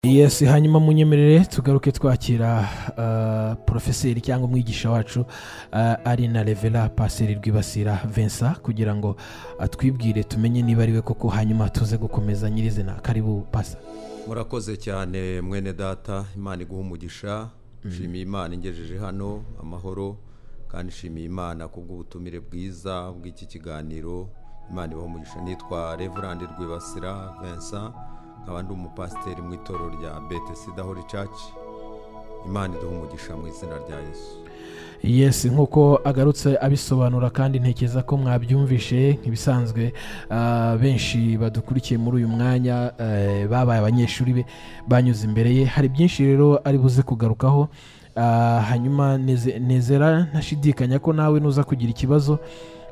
yes hanyuma munyemerere tugaruke twakira ah, porofeseri cyangwa umwigisha wacu ah, ari na revera paseri rwibasira vincent kugira ngo atwibwire tumenye niba ari we koko hanyuma tuze gukomeza nyirizina karibu pasa murakoze cyane mwene data imana iguha umugisha nshimiye imana ingejeje hano amahoro kandi nshimiye imana kubw'ubutumire bwiza bw'iki kiganiro imana ibaha umugisha nitwa reverandi rwibasira vincent nkaba ndi umupasiteri mu itorero rya betesida hori caci imana iduha umugisha mu izina rya yesu yes nk'uko agarutse abisobanura kandi ntekereza ko mwabyumvishe nk'ibisanzwe ah, benshi badukurikiye muri uyu mwanya eh, babaye abanyeshuri be banyuze imbere ye hari byinshi rero ari buze kugarukaho Ah, hanyuma neze- nezera ntashidikanya ko nawe nuza kugira ikibazo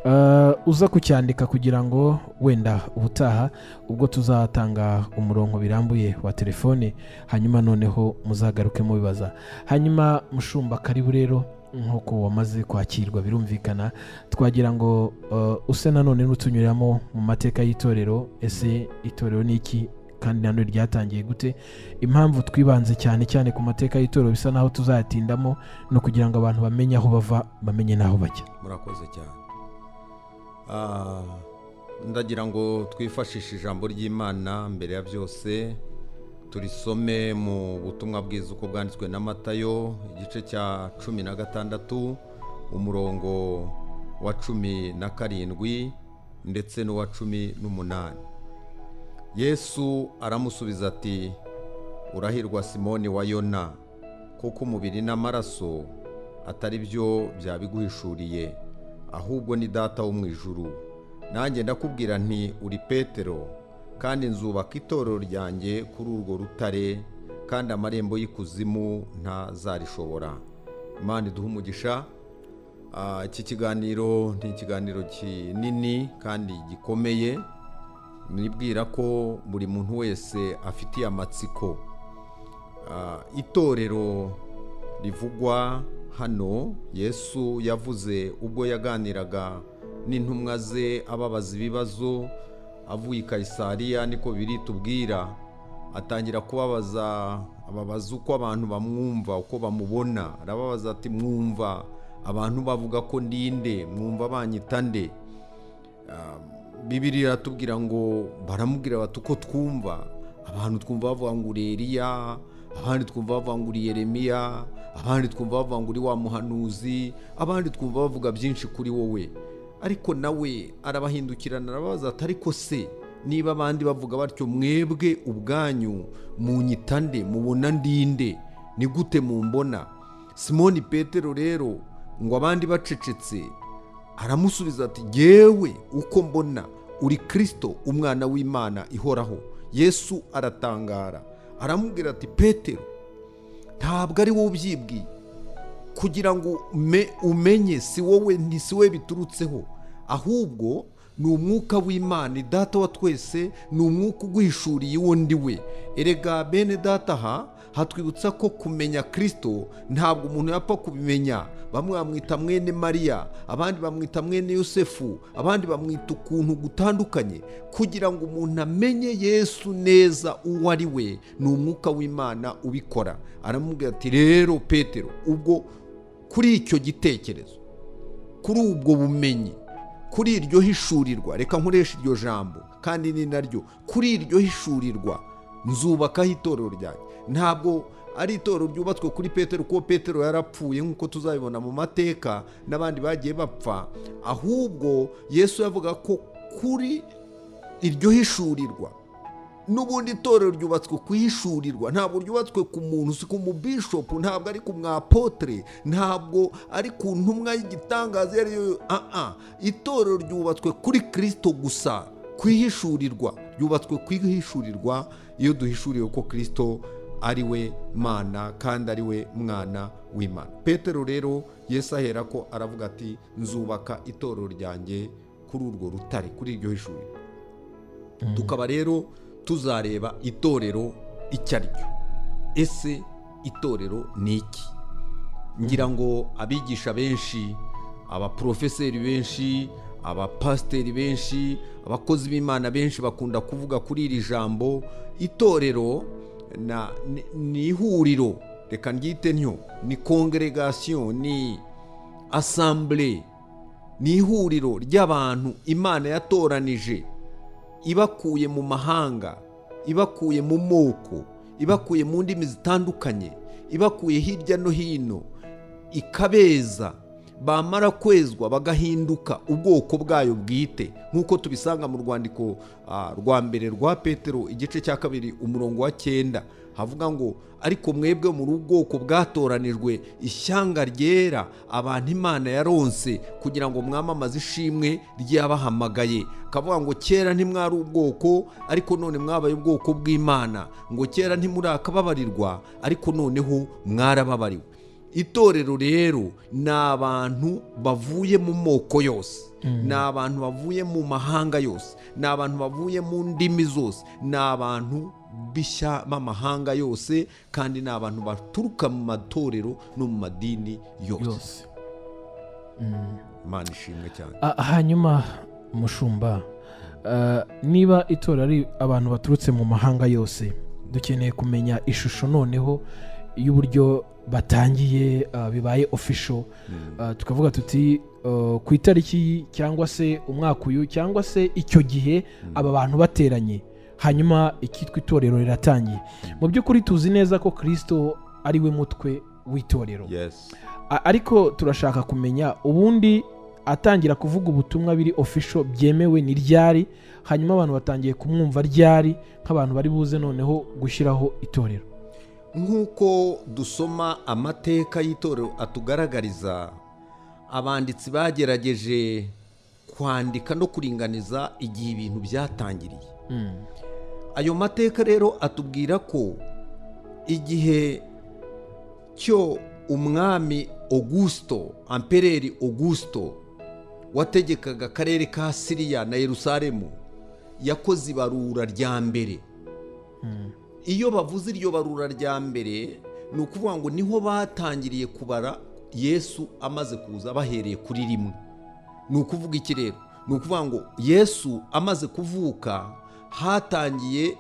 ah, uza kucyandika kugira ngo wenda ubutaha ubwo tuzatanga umurongo birambuye wa telefone hanyuma noneho muzagaruke mubibaza hanyuma mushumba karibu rero nk'uko wamaze kwakirwa birumvikana twagira ngo uh, use nanone n'utunyuramo mu mateka y'itorero ese itorero ni iki kandi nanone ryatangiye gute impamvu twibanze cyane cyane ku mateka y'itorero bisa naho tuzayatindamo no kugira ngo abantu bamenye aho bava bamenye n'aho bajya murakoze cyane Ah, ndagira ngo twifashishe ijambo ry'imana mbere ya byose turisome mu butumwa bwiza uko bwanditswe na matayo igice cya cumi na gatandatu umurongo wa cumi na karindwi ndetse n'uwa cumi n'umunani yesu aramusubiza ati urahirwa simoni wa yona kuko umubiri n'amaraso atari byo byabiguhishuriye ahubwo ni data wo mu ijuru nanjye ndakubwira nti uri petero kandi nzubaka itorero ryanjye kuri urwo rutare kandi amarembo y'ikuzimu ntazarishobora imana iduhe umugisha Ah, iki kiganiro ni ikiganiro kinini kandi gikomeye nibwira ko buri muntu wese afitiye amatsiko Ah, itorero rivugwa hano yesu yavuze ubwo yaganiraga n'intumwa ze ababaza ibibazo avuye i kayisariya niko biri tubwira atangira kubabaza ababaza uko abantu bamwumva uko bamubona arababaza ati mwumva abantu bavuga ko ndinde mwumva banyita nde bibiri iratubwira ngo baramubwira bati uko twumva abantu twumva bavuga ngo uri Eliya abandi twumva bavuga ngo uri yeremiya abandi twumva bavuga ngo uri wa muhanuzi abandi twumva bavuga byinshi kuri wowe ariko nawe arabahindukirana arababaza ati ariko se niba abandi bavuga batyo mwebwe ubwanyu munyita nde mubona ndinde ni gute mumbona simoni petero rero ngo abandi bacecetse aramusubiza ati yewe uko mbona uri kirisito umwana w'imana ihoraho yesu aratangara aramubwira ati petero ntabwo ari wowe ubyibwiye kugira ngo ume- umenye si wowe ni si wowe biturutseho ahubwo ni umwuka w'imana data wa twese ni umwuka uguhishuriye uwo ndi we erega bene data aha hatwibutsa ko kumenya kirisito ntabwo umuntu yapfa kubimenya bamwe bamwita mwene mariya abandi bamwita mwene yosefu abandi bamwita ukuntu gutandukanye kugira ngo umuntu amenye yesu neza uwo ari we ni umwuka w'imana ubikora aramubwira ati rero petero ubwo kuri icyo gitekerezo kuri ubwo bumenyi kuri iryo hishurirwa reka nkoreshe iryo jambo kandi ni naryo kuri iryo hishurirwa nzubakaho itorero ryanjye ntabwo ari itorero ryubatswe kuri petero kuko petero yarapfuye nk'uko tuzabibona mu mateka n'abandi bagiye bapfa ahubwo yesu yavuga ko kuri iryo hishurirwa n'ubundi itorero ryubatswe ku ishurirwa ntabwo ryubatswe ku muntu si ku mubishopu ntabwo ari ku mwapotere ntabwo ari ku ntumwa y'igitangaza iyo ari yo aha itorero ryubatswe kuri kirisito gusa ku ihishurirwa ryubatswe ku ihishurirwa iyo duhishuriwe ko kirisito ari we mana kandi ari we mwana w'imana petero rero yesu ahera ko aravuga ati nzubaka itorero ryanjye kuri urwo rutare kuri iryo hishurirwa tukaba rero tuzareba itorero icyo ari ryo ese itorero ni iki ngira ngo abigisha benshi abaporofeseri benshi abapasiteri benshi abakozi b'imana benshi bakunda kuvuga kuri iri jambo itorero na ni- ni ihuriro reka ryite ntyo ni kongeregasiyo ni asambure ni ihuriro ry'abantu imana yatoranije ibakuye mu mahanga ibakuye mu moko ibakuye mu ndimi zitandukanye ibakuye hirya no hino ikabeza bamara kwezwa bagahinduka ubwoko bwayo bwite nk'uko tubisanga mu rwandiko ah, rwa mbere rwa petero igice cya kabiri umurongo wa cyenda havuga ngo ariko mwebwe muri ubwoko bwatoranijwe ishyanga ryera abantu imana yaronse kugira ngo mwamamaze ishimwe ryabahamagaye kavuga ngo kera ntimwari ubwoko ariko none mwabaye ubwoko bw'imana ngo kera ntimurakababarirwa ariko noneho mwarababariwe itorero rero ni abantu bavuye mu moko yose ni abantu bavuye mu mahanga yose ni abantu bavuye mu ndimi zose ni abantu bishya b'amahanga yose kandi ni abantu baturuka mu matorero no mu madini yose yose imana ishimwe cyane Ah, hanyuma mushumba ah, niba itora ari abantu baturutse mu mahanga yose dukeneye kumenya ishusho noneho y'uburyo batangiye ah, bibaye official Ah, tukavuga tuti ah, ku itariki cyangwa se umwaka uyu cyangwa se icyo gihe aba bantu bateranye hanyuma ikitwa itorero riratangiye mu by'ukuri tuzi neza ko kirisito ari we mutwe w'itorero yes A- ariko turashaka kumenya ubundi atangira kuvuga ubutumwa biri official byemewe ni ryari hanyuma abantu batangiye kumwumva ryari nk'abantu bari buze noneho gushyiraho itorero nk'uko dusoma amateka y'itorero atugaragariza abanditsi bagerageje kwandika no kuringaniza igihe ibintu byatangiriye ayo mateka rero atubwira ko igihe cyo umwami augusto ampereri augusto wategekaga akarere ka siriya na yerusalemu yakoze ibarura rya mbere iyo bavuze iryo barura rya mbere ni ukuvuga ngo niho batangiriye kubara yesu amaze kuza bahereye kuri rimwe ni ukuvuga iki rero ni ukuvuga ngo yesu amaze kuvuka hatangiye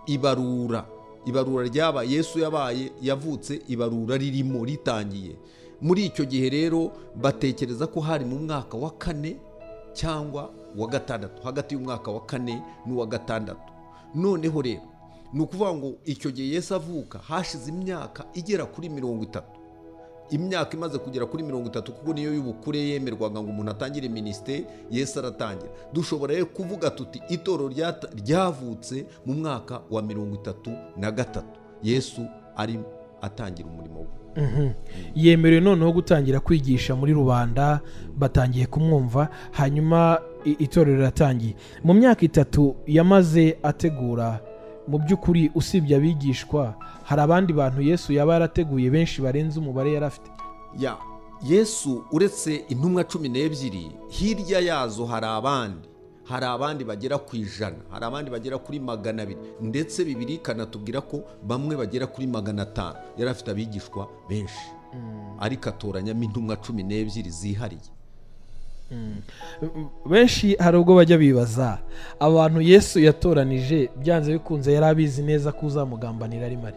ibarura ibarura ryaba yesu yabaye yavutse ibarura ririmo ritangiye muri icyo gihe rero batekereza ko hari mu mwaka wa kane cyangwa wa gatandatu hagati y'umwaka wa kane n'uwa gatandatu noneho rero ni ukuvuga ngo icyo gihe yesu avuka hashize imyaka igera kuri mirongo itatu imyaka imaze kugera kuri mirongo itatu kuko niyo y'ubukure yemerwaga ngo umuntu atangire minisiteri yesu aratangira dushobora rero kuvuga tuti itorero ryata- ryavutse mu mwaka wa mirongo itatu na gatatu yesu ari atangira umurimo we yemerewe noneho gutangira kwigisha muri rubanda batangiye kumwumva hanyuma i- itorero riratangiye mu myaka itatu yamaze ategura mu by'ukuri usibye abigishwa hari abandi bantu yesu yaba yarateguye benshi barenze umubare yari afite ya yesu uretse intumwa cumi n'ebyiri hirya yazo hari abandi hari abandi bagera ku ijana hari abandi bagera kuri magana abiri ndetse bibiri ikanatubwira ko bamwe bagera kuri magana atanu yari afite abigishwa benshi ariko atoranyamo intumwa cumi n'ebyiri zihariye benshi hari ubwo bajya bibaza abantu yesu yatoranije byanze bikunze yari abizi neza ko uzamugambanira ari mare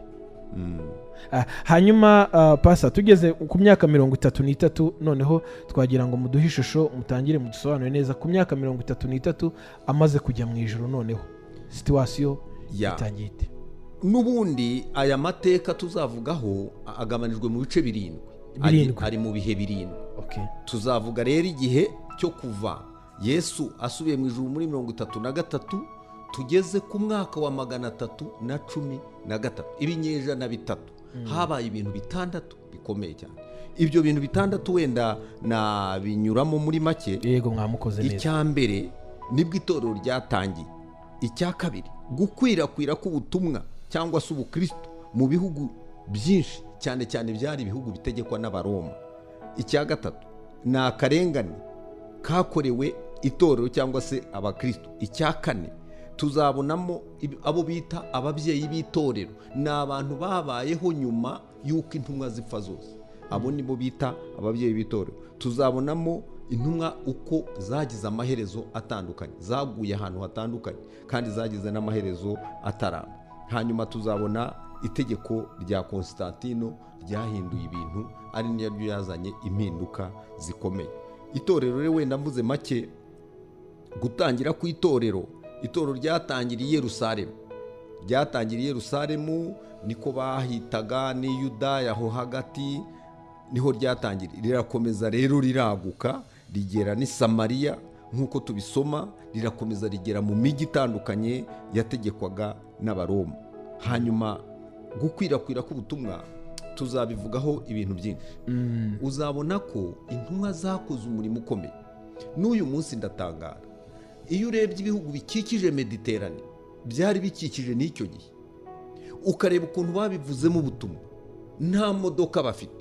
Ah, hanyuma ah, pasa tugeze ku myaka mirongo itatu n'itatu noneho twagira ngo muduhe ishusho mutangire mudusobanure neza ku myaka mirongo itatu n'itatu amaze kujya mu ijoro noneho situwasiyo Ya. itangiye ite n'ubundi aya mateka tuzavugaho a- agabanijwe mu bice birindwi Ari- Birindwi. ari mu bihe birindwi Okay. tuzavuga rero igihe cyo kuva yesu asubiye mu ijuru muri mirongo itatu na gatatu tugeze ku mwaka wa magana atatu na cumi na gatatu ibinyejana bitatu habaye ibintu bitandatu bikomeye cyane ibyo bintu bitandatu wenda nabinyuramo muri make yego mwamukoze neza icya mbere nibwo itorero ryatangiye icya kabiri gukwirakwira k'ubutumwa cyangwa se ubukristo mu bihugu byinshi cyane cyane byari ibihugu bitegekwa n'abaroma icya gatatu ni akarengane kakorewe itorero cyangwa se abakristo icya kane tuzabonamo ib- abo bita ababyeyi b'itorero ni abantu babayeho nyuma y'uko intumwa zipfa zose abo ni bo bita ababyeyi b'itorero tuzabonamo intumwa uko zagize amaherezo atandukanye zaguye ahantu hatandukanye kandi zagize n'amaherezo ataramba hanyuma tuzabona itegeko rya constantino ryahinduye ibintu ari naryo yazanye impinduka zikomeye itorero rero wenda mvuze make gutangira ku itorero itorero ryatangiriye Yerusalemu ryatangiriye Yerusalemu niko bahitaga ni Yudaya aho hagati niho ryatangiriye rirakomeza rero riraguka rigera n'i Samariya nk'uko tubisoma rirakomeza rigera mu mijyi itandukanye yategekwaga n'abaroma hanyuma gukwirakwira k'ubutumwa tuzabivugaho ibintu byinshi uzabona ko intumwa zakoze umurimo ukomeye n'uyu munsi ndatangara iyo urebye ibihugu bikikije mediterane byari bikikije n'icyo gihe ukareba ukuntu babivuzemo ubutumwa nta modoka bafite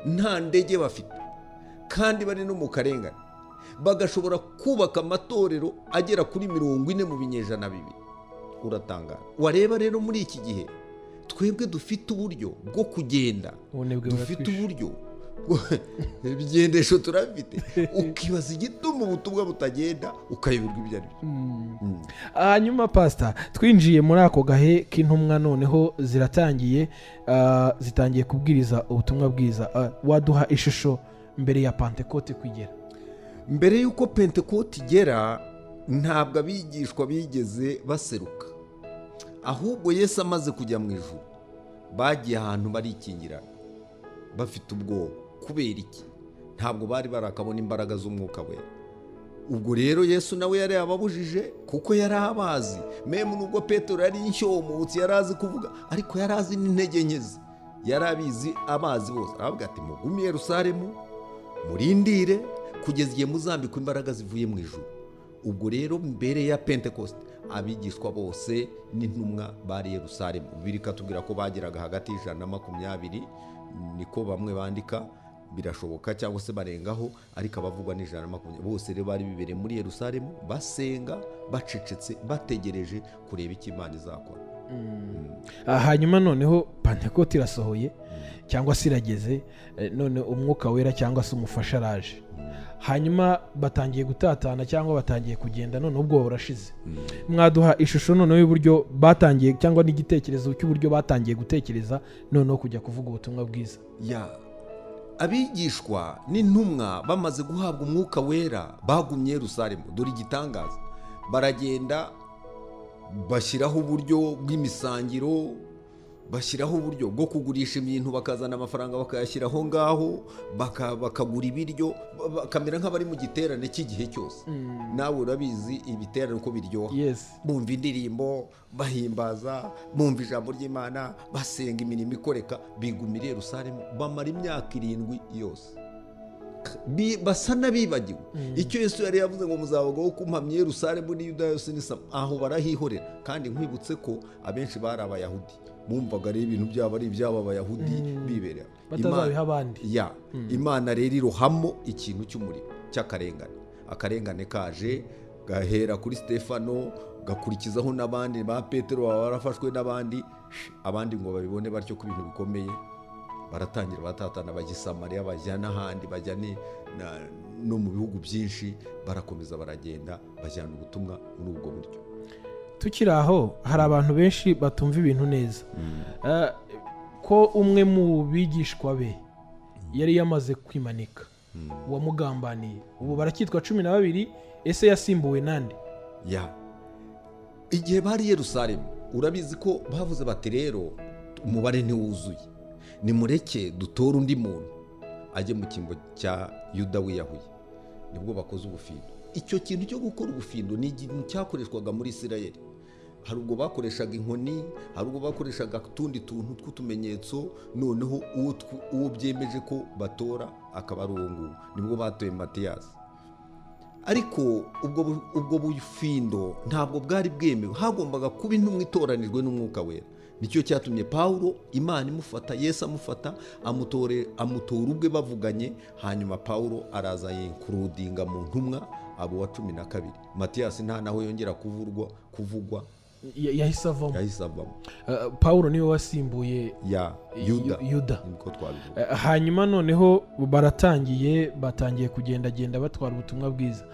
nta ndege bafite kandi bari no mu karengane bagashobora kubaka amatorero agera kuri mirongo ine mu binyejana bibiri uratangara wareba rero muri iki gihe twebwe dufite uburyo bwo kugenda ubunebwe dufite buratwishe uburyo ibigendesho turabifite ukibaza igituma ubutumwa butagenda ukayoberwa ibyo ari byo hanyuma pasita twinjiye muri ako gahe k'intumwa noneho ziratangiye ah, zitangiye kubwiriza ubutumwa bwiza Ah, waduha ishusho mbere ya pantekote kugera mbere y'uko pentekote igera ntabwo abigishwa bigeze baseruka ahubwo yesu amaze kujya mu ijoro bagiye ahantu barikingirana bafite ubwoba kubera iki ntabwo bari barakabona imbaraga z'umwuka wera ubwo rero yesu nawe yari yababujije kuko yari abazi memu nubwo petero yari inshyomutsi yari azi kuvuga ariko yari azi n'intege nke ze yari abizi abazi bose aravuga ati mugume i Yerusalemu murindire kugeza igihe muzambikwa imbaraga zivuye mu ijuru ubwo rero mbere ya pentekoste abigishwa bose n'intumwa bari i Yerusalemu bibiri ikatubwira ko bageraga hagati y'ijana na makumyabiri niko bamwe bandika birashoboka cyangwa se barengaho ariko abavugwa ni ijana na makumyabiri bose rero bari bibereye muri Yerusalemu basenga bacecetse bategereje kureba icyo imana izakora Ah, hanyuma noneho pantekote irasohoye cyangwa se irageze eh, none umwuka wera cyangwa se umufasha araje hanyuma batangiye gutatana cyangwa batangiye kugenda none ubwoba burashize mwaduha ishusho noneho y'uburyo batangiye cyangwa n'igitekerezo cy'uburyo batangiye gutekereza noneho kujya kuvuga ubutumwa bwiza ya abigishwa n'intumwa bamaze guhabwa umwuka wera bagumye i Yerusalemu dore igitangaza baragenda bashyiraho uburyo bw'imisangiro bashyiraho uburyo bwo kugurisha ibintu bakazana amafaranga bakayashyiraho ngaho baka- bakagura ibiryo ba- bakamera nk'abari mu giterane cy'igihe cyose nawe urabizi ibiterane uko biryoha yes bumva indirimbo bahimbaza bumva ijambo ry'imana basenga imirimo ikoreka bigumira i Yerusalemu bamara imyaka irindwi yose Bi- basa n'abibagiwe icyo yesu yari yavuze ngo muzabagaho kumpamya i Yerusalemu n'i Yuda yose n'isama aho barahihorera kandi nkwibutse ko abenshi bari abayahudi bumvaga rero ibintu byabo ari ibyabo abayahudi bibereye batazabiha abandi ya imana rero irohamo ikintu cy'umuriro cy'akarengane akarengane kaje gahera kuri stefano gakurikizaho n'abandi ba petero baba barafashwe n'abandi abandi ngo babibone batyo ko ibintu bikomeye baratangira batatana bajya i samariya bajya n'ahandi bajya ni- na- no mu bihugu byinshi barakomeza baragenda bajyana ubutumwa muri ubwo buryo tukiri aho hari abantu benshi batumva ibintu neza Eh, ko umwe mu bigishwa be yari yamaze kwimanika uwamugambaniye ubu baracyitwa cumi na babiri ese yasimbuwe nande ya igihe bari i Yerusalemu urabizi ko bavuze bati rero umubare ntiwuzuye nimureke dutore undi muntu ajye mu cyimbo cya yuda wiyahuye nibwo bakoze ubufindo icyo kintu cyo gukora ubufindo ni ikintu cyakoreshwaga muri isirayeli hari ubwo bakoreshaga inkoni hari ubwo bakoreshaga utundi tuntu tw'utumenyetso noneho uwo tw- uwo byemeje ko batora akaba ari uwo nguwo nibwo batoye matiyasi ariko ubwo bu- ubwo bufindo ntabwo bwari bwemewe hagombaga kuba intumwa itoranijwe n'umwuka wera nicyo cyatumye pawulo imana imufata yesu amufata amutore amutora ubwe bavuganye hanyuma pawulo araza yinkurudinga mu ntumwa abo wa cumi na kabiri matiyasi nta naho yongera kuvurwa kuvugwa Ya- yahise avamo yahise avamo Eh, pawulo niwe wasimbuye ya yuda Yu- yuda niko twabivuga Eh, hanyuma noneho baratangiye batangiye kugendagenda batwara ubutumwa bwiza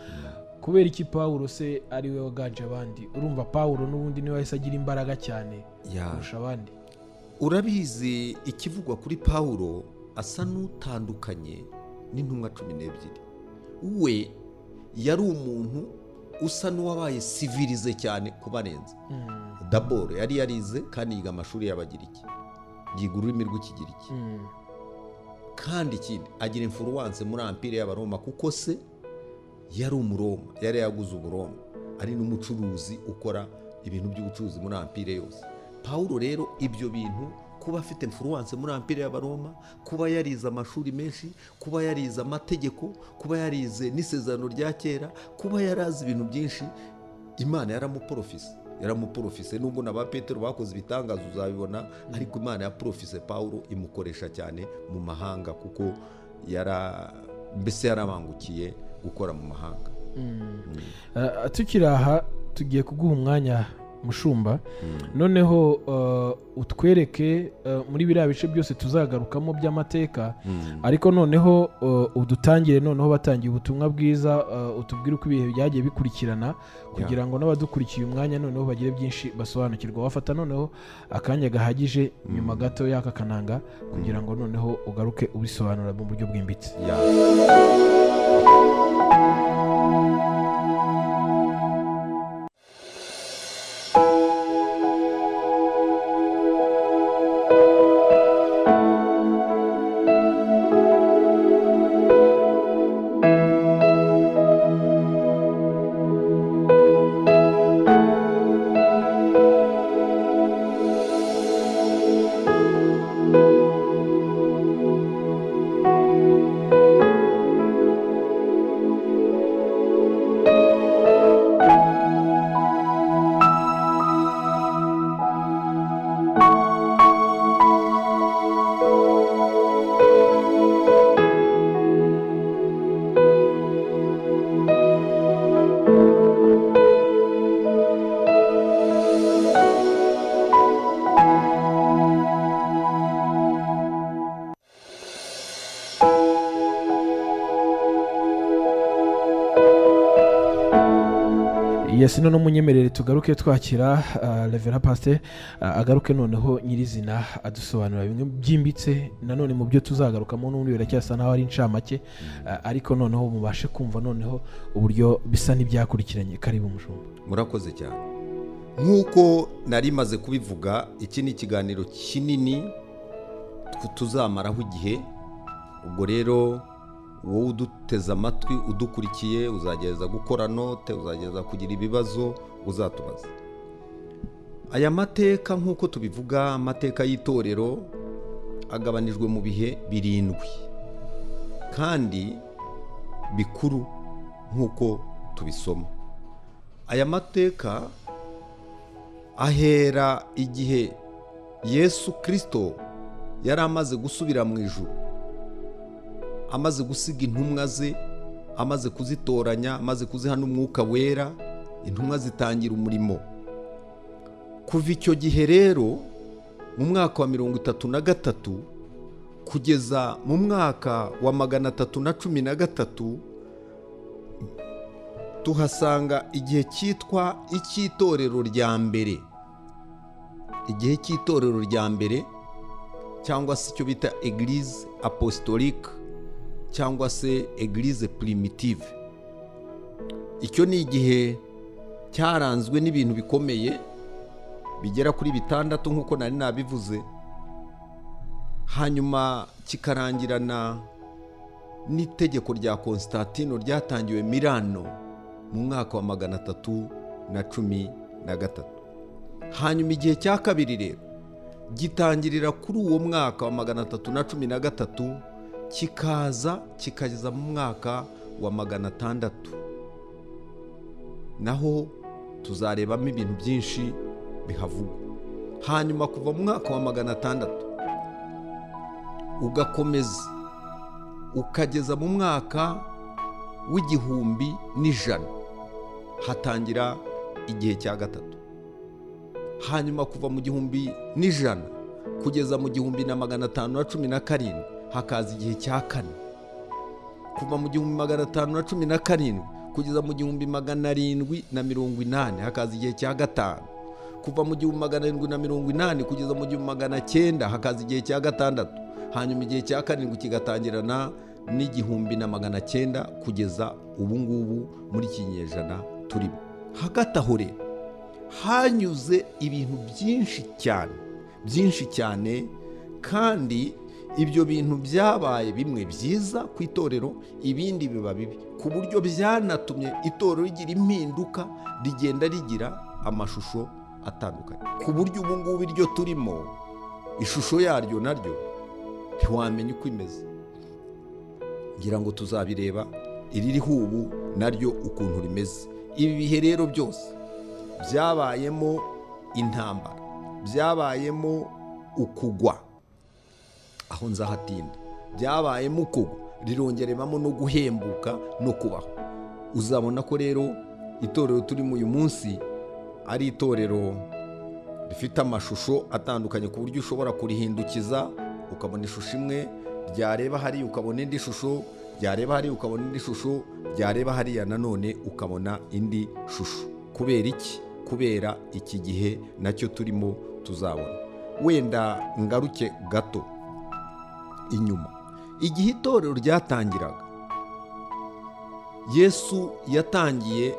kubera iki pawulo se ari we waganje abandi urumva pawulo n'ubundi niwe wahise agira imbaraga cyane ya kurusha abandi urabizi ikivugwa kuri pawulo asa n'utandukanye n'intumwa cumi n'ebyiri we yari umuntu usa n'uwabaye sivirize cyane kubarenza daboro yari yarize kandi yiga amashuri y'abagiriki yiga ururimi rw'ikigiriki kandi ikindi agira imfuruwanse muri ampire y'abaroma kuko se yari umuroma yari yaguze umuroma ari n'umucuruzi ukora ibintu by'ubucuruzi muri ampire yose pawulo rero ibyo bintu kuba afite imfuruwanse muri ampire y'abaroma kuba yarize amashuri menshi kuba yarize amategeko kuba yarize n'isezerano rya kera kuba yarazi ibintu byinshi imana yaramuporofise yaramuporofise nubwo na ba petero bakoze ibitangazo uzabibona ariko imana ya porofise pawulo imukoresha cyane mu mahanga kuko yara mbese yarabangukiye gukora mu mahanga Ah, tukiri aha tugiye kuguha umwanya mushumba noneho eh, utwereke eh, muri biriya bice byose tuzagarukamo by'amateka ariko noneho eh, udutangire noneho batangiye ubutumwa bwiza eh, utubwire uko ibihe byagiye bikurikirana kugira ngo n'abadukurikiye umwanya noneho bagire byinshi basobanukirwa wafata noneho akanya gahagije nyuma gato y'aka kananga kugira ngo noneho ugaruke ubisobanura mu buryo bwimbitse Ya. yesi noneho umunyemerere tugaruke twakira ah, revera pasite ah, agaruke noneho nyirizina adusobanurira bimwe byimbitse nanone mu byo tuzagarukamo n'ubundi biracyasa n'aho ari inshamake ah, ariko noneho mubashe kumva noneho uburyo bisa n'ibyakurikiranye karibu mushumba murakoze cyane nk'uko nari maze kubivuga iki ni ikiganiro kinini tw- tuzamaraho igihe ubwo rero wowe uduteze amatwi udukurikiye uzagerageza gukora note uzagerageza kugira ibibazo uzatubaza aya mateka nk'uko tubivuga amateka y'itorero agabanijwe mu bihe birindwi kandi bikuru nk'uko tubisoma aya mateka ahera igihe yesu kirisito yari amaze gusubira mu ijuru amaze gusiga intumwa ze amaze kuzitoranya amaze kuziha n'umwuka wera intumwa zitangira umurimo kuva icyo gihe rero mu mwaka wa mirongo itatu na gatatu kugeza mu mwaka wa magana atatu na cumi na gatatu tuhasanga igihe cyitwa icy'itorero rya mbere igihe cy'itorero rya mbere cyangwa se icyo bita egirize apostolique cyangwa se egirize primitive icyo ni igihe cyaranzwe n'ibintu bikomeye bigera kuri bitandatu nk'uko nari nabivuze hanyuma kikarangirana n'itegeko rya konstantino ryatangiwe milano mu mwaka wa magana atatu na cumi na gatatu hanyuma igihe cya kabiri rero gitangirira kuri uwo mwaka wa magana atatu na cumi na gatatu kikaza kikageza mu mwaka wa magana atandatu naho tuzarebamo ibintu byinshi bihavugwa hanyuma kuva mu mwaka wa magana atandatu ugakomeza ukageza mu mwaka w'igihumbi n'ijana hatangira igihe cya gatatu hanyuma kuva mu gihumbi n'ijana kugeza mu gihumbi na magana atanu na cumi na karindwi hakaza igihe cya kane kuva mu gihumbi magana atanu na cumi na karindwi kugeza mu gihumbi magana arindwi na mirongo inani hakaza igihe cya gatanu kuva mu gihumbi magana arindwi na mirongo inani kugeza mu gihumbi magana cyenda hakaza igihe cya gatandatu hanyuma igihe cya karindwi kigatangirana n'igihumbi na magana cyenda kugeza ubu ngubu muri iki kinyejana turimo hagati aho rero hanyuze ibintu byinshi cyane byinshi cyane kandi ibyo bintu byabaye bimwe byiza ku itorero ibindi biba bibi ku buryo byanatumye itorero rigira impinduka rigenda rigira amashusho atandukanye ku buryo ubu ngubu iryo turimo ishusho yaryo naryo ntiwamenya uko imeze ngira ngo tuzabireba iririho ubu naryo ukuntu rimeze ibi bihe rero byose byabayemo intambara byabayemo ukugwa aho nzahatinda byabayemo ukugwa rirongereramo no guhembuka no kubaho uzabona ko rero itorero turimo uyu munsi ari itorero rifite amashusho atandukanye ku buryo ushobora kurihindukiza ukabona ishusho imwe ryareba hariya ukabona indi shusho ryareba hariya ukabona indi shusho ryareba hariya nanone ukabona indi shusho kubera iki kubera iki gihe nacyo turimo tuzabona wenda ngaruke gato inyuma igihe itorero ryatangiraga yesu yatangiye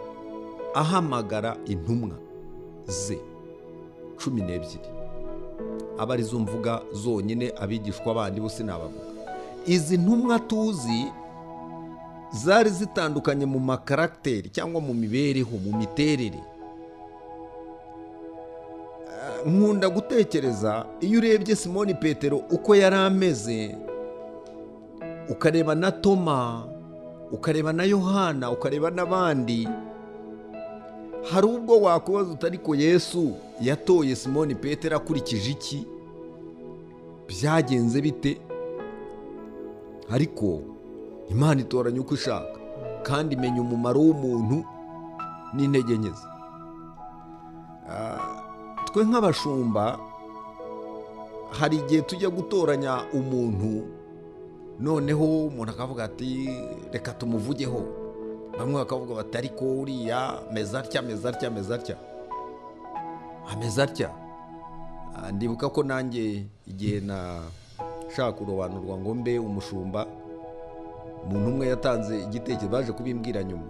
ahamagara intumwa ze cumi n'ebyiri aba arizo mvuga zonyine abigishwa bandi bo sinabavuga izi ntumwa tuzi zari zitandukanye mu makaragiteri cyangwa mu mibereho mu miterere nkunda gutekereza iyo urebye simoni petero uko yari ameze ukareba na toma ukareba na yohana ukareba n'abandi hari ubwo wakubaza utariko yesu yatoye simoni petero akurikije iki byagenze bite ariko imana itoranya uko ishaka kandi imenya umumaro w'umuntu n'intege nke ze twe nk'abashumba hari igihe tujya gutoranya umuntu noneho umuntu akavuga ati reka tumuvugeho bamwe bakavuga bati ariko uriya ameze atya ameze atya ameze atya ameze atya ndibuka ko nanjye igihe na ushaka urobanurwa ngo mbe umushumba umuntu umwe yatanze igitekerezo baje kubimbwira nyuma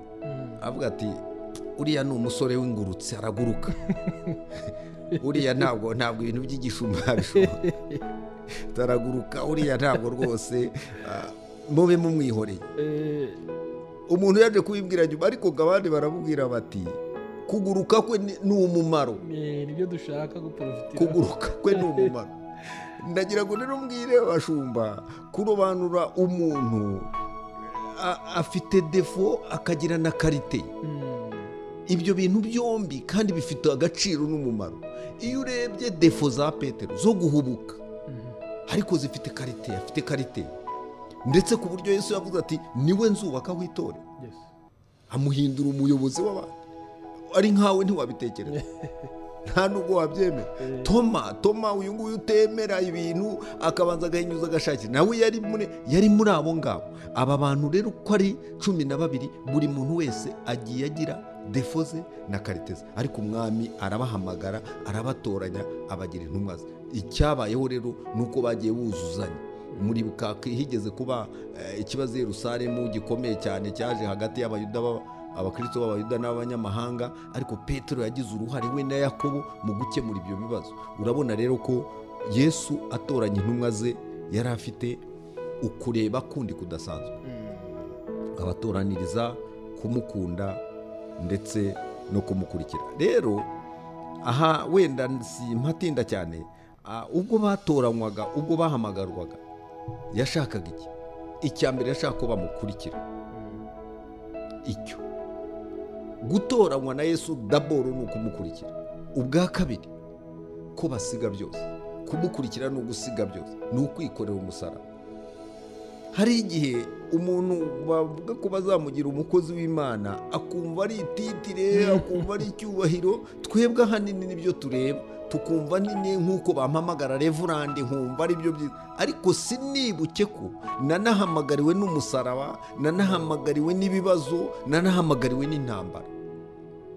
avuga ati uriya ni umusore w'ingurutse araguruka uriya ntabwo ntabwo ibintu by'igishumba bishoboka taraguruka uriya ntabwo rwose mube mumwihoreye umuntu yaje kubimbwira nyuma ariko ngo abandi baramubwira bati kuguruka kwe ni umumaro kuguruka kwe ni umumaro ndagira ngo rero mbwire abashumba kurobanura umuntu afite defo akagira na karite ibyo bintu byombi kandi bifite agaciro n'umumaro iyo urebye defo za petero zo guhubuka ariko zifite karite afite karite ndetse ku buryo Yesu yavuze ati niwe nzubaka witore amuhindura umuyobozi w'abandi ari nkawe ntiwabitekereza nta nubwo wabyemera toma toma uyu nguyu utemera ibintu akabanza agahinyuza agashakira nawe yari muri yari muri abo ngabo aba bantu rero uko ari cumi na babiri buri muntu wese agiye agira defo ze na karite ze ariko umwami arabahamagara arabatoranya abagira intumwa ze icyabayeho rero ni uko bagiye buzuzanya muri bukaka higeze kuba ikibazo Yerusalemu gikomeye cyane cyaje hagati y'abayuda abakristo b'abayuda n'abanyamahanga ariko petero yagize uruhare we na yakobo mu gukemura ibyo bibazo urabona rero ko yesu atoranya intumwa ze yari afite ukureba kundi kudasanzwe abatoraniriza kumukunda ndetse no kumukurikira rero aha wenda si mpatinda cyane ubwo batoranywaga ubwo bahamagarwaga yashakaga iki icya mbere yashaka ko bamukurikira icyo gutoranywa na yesu daboro ni ukumukurikira ubwa kabiri ko basiga byose kumukurikira ni ugusiga byose ni ukwikorera umusaraba hari igihe umuntu bavuga ko bazamugira umukozi w'imana akumva ari ititire akumva ari icyubahiro twebwe ahanini nibyo tureba tukumva nyine nk'uko bampamagara revurande nkumva ari byo byiza ariko sinibuke ko nanahamagariwe n'umusaraba nanahamagariwe n'ibibazo nanahamagariwe n'intambara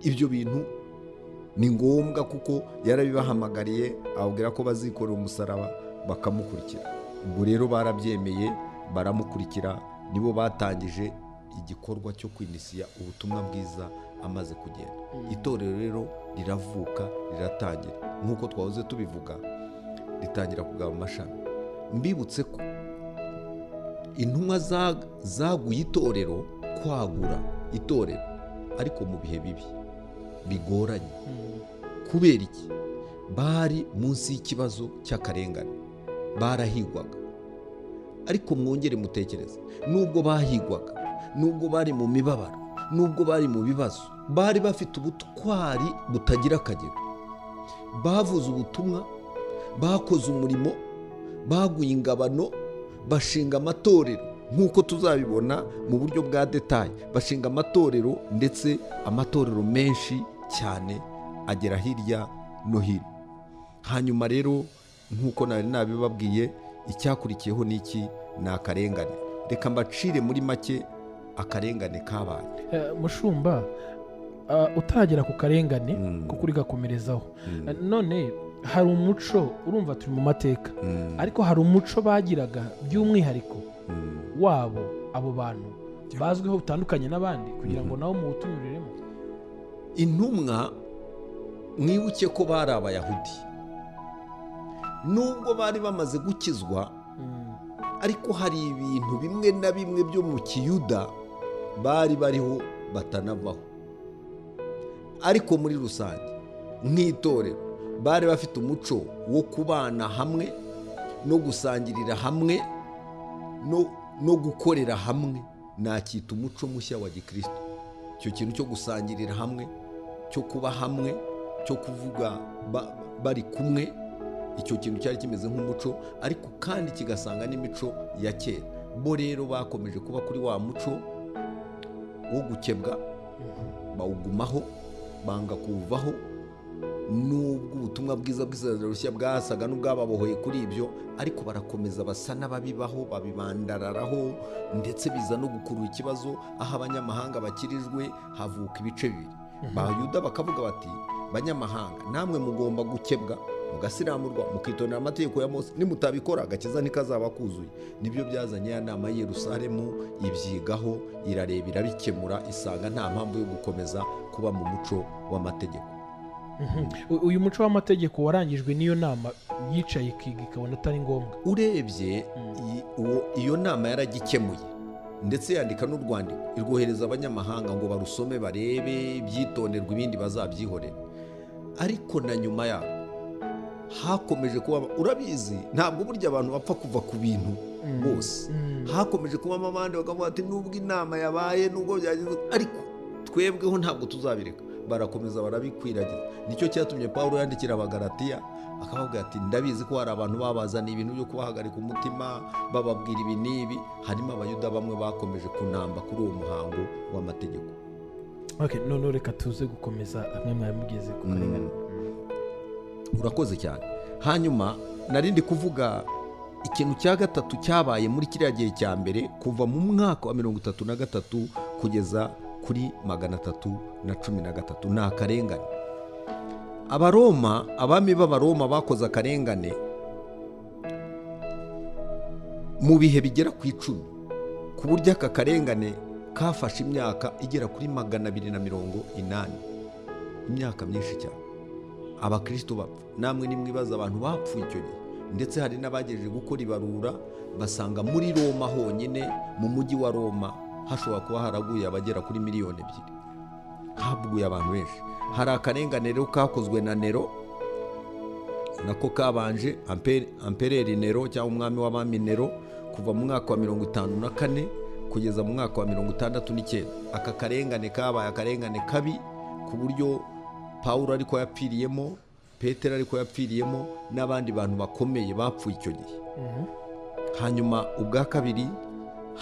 ibyo bintu ni ngombwa kuko yarabibahamagariye ababwira ko bazikorera umusaraba bakamukurikira ubwo rero barabyemeye baramukurikira nibo batangije igikorwa cyo kwinisiya ubutumwa bwiza amaze kugenda itorero rero riravuka riratangira nk'uko twahoze tubivuga ritangira kugaba amashami mbibutse ko intumwa za- zaguye itorero kwagura itorero ariko mu bihe bibi bigoranye kubera iki bari munsi y'ikibazo cy'akarengane barahigwaga ariko mwongere mutekereze nubwo bahigwaga nubwo bari mu mibabaro nubwo bari mu bibazo bari bafite ubutwari butagira akagero bavuze ubutumwa bakoze umurimo baguye ingabano bashinga amatorero nk'uko tuzabibona mu buryo bwa detaye bashinga amatorero ndetse amatorero menshi cyane agera hirya no hino hanyuma rero nk'uko nari nabibabwiye icyakurikiyeho ni iki ni akarengane reka mbacire muri make akarengane kabaye Eh, mushumba ah, utaragera ku karengane Mm. kuko uri gakomerezaho Eh, none hari umuco urumva turi mu mateka ariko hari umuco bagiraga by'umwihariko wabo abo bantu bazwiho bitandukanye n'abandi kugira ngo nabo muwutumiriremo intumwa mwibuke ko bari abayahudi nubwo bari bamaze gukizwa Mm. ariko hari ibintu bimwe na bimwe byo mu kiyuda bari bariho batanavaho ariko muri rusange nk'itorero bari bafite umuco wo kubana hamwe no gusangirira hamwe no, no gukorera hamwe nacyita umuco mushya wa gikristo icyo kintu cyo gusangirira hamwe cyo kuba hamwe cyo kuvuga ba- bari kumwe icyo kintu cyari kimeze nk'umuco ariko kandi kigasanga n'imico ya kera bo rero bakomeje kuba kuri wa muco wo gukebwa bawugumaho banga kuwuvaho nubwo ubutumwa bwiza bw'isezerano rushya bwasaga n'ubwababohoye kuri ibyo ariko barakomeza basa n'ababibaho babibandararaho ndetse biza no gukurura ikibazo aho abanyamahanga bakirijwe havuka ibice bibiri bayuda bakavuga bati banyamahanga namwe mugomba gukebwa mugasiramurwa mukitondera amategeko ya mose nimutabikora agakiza ntikazaba kuzuye nibyo byazanye ya nama y'i yerusalemu ibyigaho irareba irabikemura isanga nta mpamvu yo gukomeza kuba mu muco w'amategeko Mhm. U- uyu muco w'amategeko warangijwe n'iyo nama yicaye ikiga ikabona atari ngombwa urebye iyi- uwo- iyo nama yaragikemuye ndetse yandika n'urwandiko irwohereza abanyamahanga ngo barusome barebe byitonderwa ibindi bazabyihorera ariko na nyuma yaho hakomeje kuba urabizi ntabwo burya abantu bapfa kuva ku bintu bose hakomeje kubamo abandi bakavuga ati nubwo inama yabaye nubwo byagenze ariko twebweho ntabwo tuzabireka barakomeza barabikwiragiza nicyo cyatumye paul yandikira abagaratiya akavuga ati ndabizi ko hari abantu babazaniye ibintu byo kubahagarika umutima bababwira ibi n'ibi harimo abayuda bamwe bakomeje kunamba kuri uwo muhango w'amategeko Okay, none reka tuze gukomeza amwe mwari mugeze ku karengane urakoze cyane hanyuma nari ndi kuvuga ikintu cya gatatu cyabaye muri kiriya gihe cya mbere kuva mu mwaka wa mirongo itatu na gatatu kugeza kuri magana atatu na cumi na gatatu ni akarengane abaroma abami b'abaroma bakoze akarengane mu bihe bigera ku icumi ku buryo aka karengane kafashe imyaka igera kuri magana abiri na mirongo inani imyaka myinshi cyane abakristo bapfa namwe nimwibaza abantu bapfuye icyo gihe ndetse hari n'abagejeje gukora ibarura basanga muri roma honyine mu mujyi wa roma hashobora kuba haraguye abagera kuri miliyoni ebyiri haguye abantu benshi hari akarengane rero kakozwe na nero nako kabanje Ampe- ampereri nero cyangwa umwami w'abami nero kuva mu mwaka wa mirongo itanu na kane kugeza mu mwaka wa mirongo itandatu n'icyenda aka karengane kabaye akarengane kabi ku buryo pawulo ariko yapfiriyemo petero ariko yapfiriyemo n'abandi bantu bakomeye bapfuye icyo gihe Mhm. hanyuma ubwa kabiri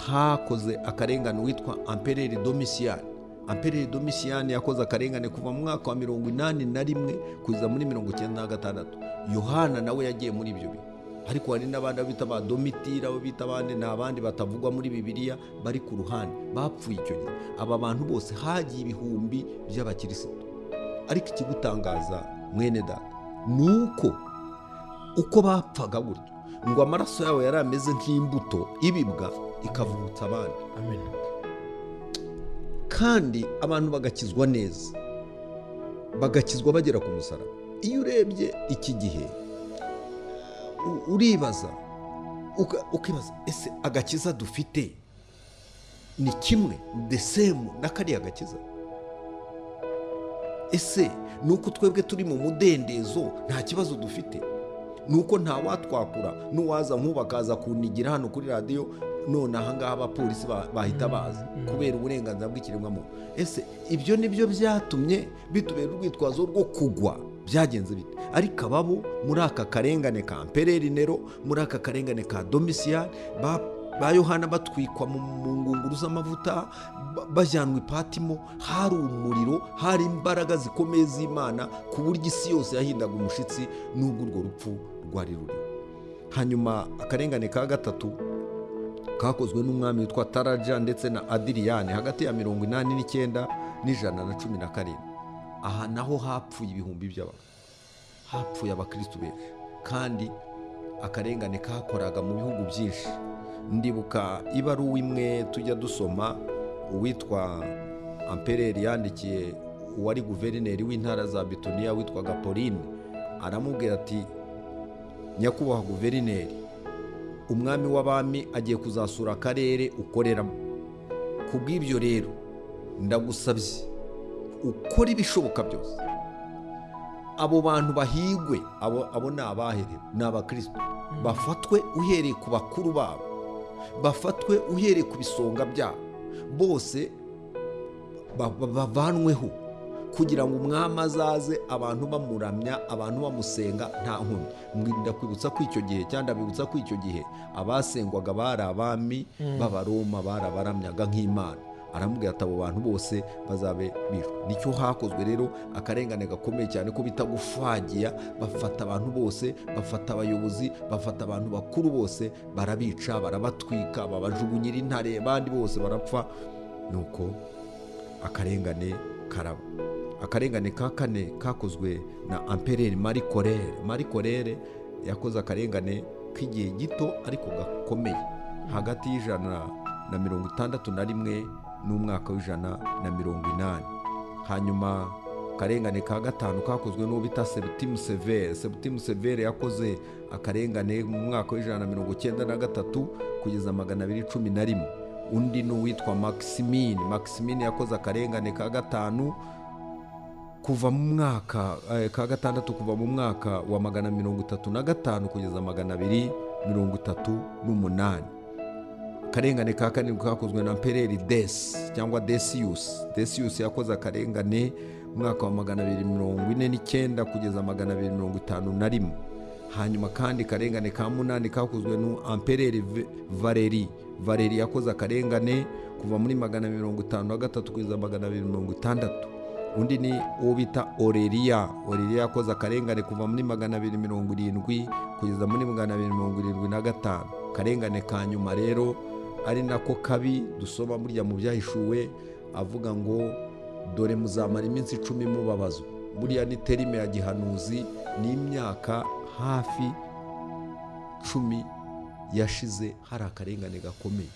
hakoze akarengane witwa ampereri domisiyani ampereri domisiyani yakoze akarengane kuva mu mwaka wa mirongo inani na rimwe kugeza muri mirongo icyenda na gatandatu yohana nawe yagiye muri ibyo bihe ariko hari n'abandi abo bita ba domitira abo bita abandi ni abandi batavugwa muri bibiliya bari ku ruhande bapfuye icyo gihe aba bantu bose hagiye ibihumbi by'abakirisitu ariko ikigutangaza mwene data ni uko uko bapfaga gutyo ngo amaraso yawe yari ameze nk'imbuto ibibwa ikavutsa abandi amen kandi abantu bagakizwa neza bagakizwa bagera ku musaraba iyo urebye iki gihe u- uribaza uka- ukibaza ese agakiza dufite ni kimwe the same na kariya gakiza ese ni uko twebwe turi mu mudendezo nta kibazo dufite ni uko nta watwakura n'uwaza nk'ubu akaza kunigira hano kuri radiyo none ahangaha abapolisi ba- bahita baza kubera uburenganzira bw'ikiremwamuntu ese ibyo ni byo byatumye bitubera urwitwazo rwo kugwa byagenze bite ariko ababo muri aka karengane ka mpelerinero muri aka karengane ka domisiyari ba ba yohana batwikwa mu mu ngunguru z'amavuta ba- bajyanwa ipatimo hari umuriro hari imbaraga zikomeye z'imana ku buryo isi yose yahindaga umushyitsi n'ubwo urwo rupfu rwari ruri hanyuma akarengane ka gatatu kakozwe n'umwami witwa taraja ndetse na adiriyane hagati ya mirongo inani n'icyenda n'ijana na cumi na karindwi aha naho hapfuye ibihumbi by'abantu hapfuye abakirisitu benshi kandi akarengane kakoraga mu bihugu byinshi ndibuka ibaruwa imwe tujya dusoma uwitwa ampereri yandikiye uwari guverineri w'intara za bituniya witwaga pauline aramubwira ati nyakubahwa guverineri umwami w'abami agiye kuzasura akarere ukoreramo ku bw'ibyo rero ndagusabye ukora ibishoboka byose abo bantu bahigwe abo, abo ni abahere ni abakristo bafatwe uhereye ku bakuru babo bafatwe uhereye ku bisonga byabo bose ba- ba- bavanweho kugira ngo umwami azaze abantu bamuramya abantu bamusenga nta nkomyi Mwi- ndakwibutsa ko icyo gihe cyangwa ndabibutsa ko icyo gihe abasengwaga bari abami b'abaroma barabaramyaga nk'imana aramubwira ati abo bantu bose bazabe bishwe nicyo hakozwe rero akarengane gakomeye cyane ko bita gufagiya bafata abantu bose bafata abayobozi bafata abantu bakuru bose barabica barabatwika babajugunyira intare abandi bose barapfa nuko akarengane karaba akarengane ka kane kakozwe na ampereri mari korere mari korere yakoze akarengane k'igihe gito ariko gakomeye hagati y'ijana na mirongo itandatu na rimwe n'umwaka w'ijana na mirongo inani hanyuma akarengane ka gatanu kakozwe n'uwo bita sebutimu severe sebutimu severe yakoze akarengane mu mwaka w'ijana na mirongo icyenda na gatatu kugeza magana abiri cumi na rimwe undi ni uwitwa maximin maximin yakoze akarengane ka gatanu kuva mu mwaka eh, ka gatandatu kuva mu mwaka wa magana mirongo itatu na gatanu kugeza magana abiri mirongo itatu n'umunani akarengane ka karindwi kakozwe na pereri desi cyangwa desiyusi desiyusi yakoze akarengane mu mwaka wa magana abiri mirongo ine n'icyenda kugeza magana abiri mirongo itanu na rimwe hanyuma kandi karengane ka munani kakozwe nu ampereri Ve- valeri valeri yakoze akarengane kuva muri magana abiri mirongo itanu na gatatu kugeza magana abiri mirongo itandatu undi ni uwo bita oreriya oreriya yakoze akarengane kuva muri magana abiri mirongo irindwi kugeza muri magana abiri mirongo irindwi na gatanu karengane ka nyuma rero ari nako kabi dusoma burya mu byahishuwe avuga ngo dore muzamara iminsi icumi mubabazwa buriya ni terime ya gihanuzi ni imyaka hafi cumi yashize hari akarengane gakomeye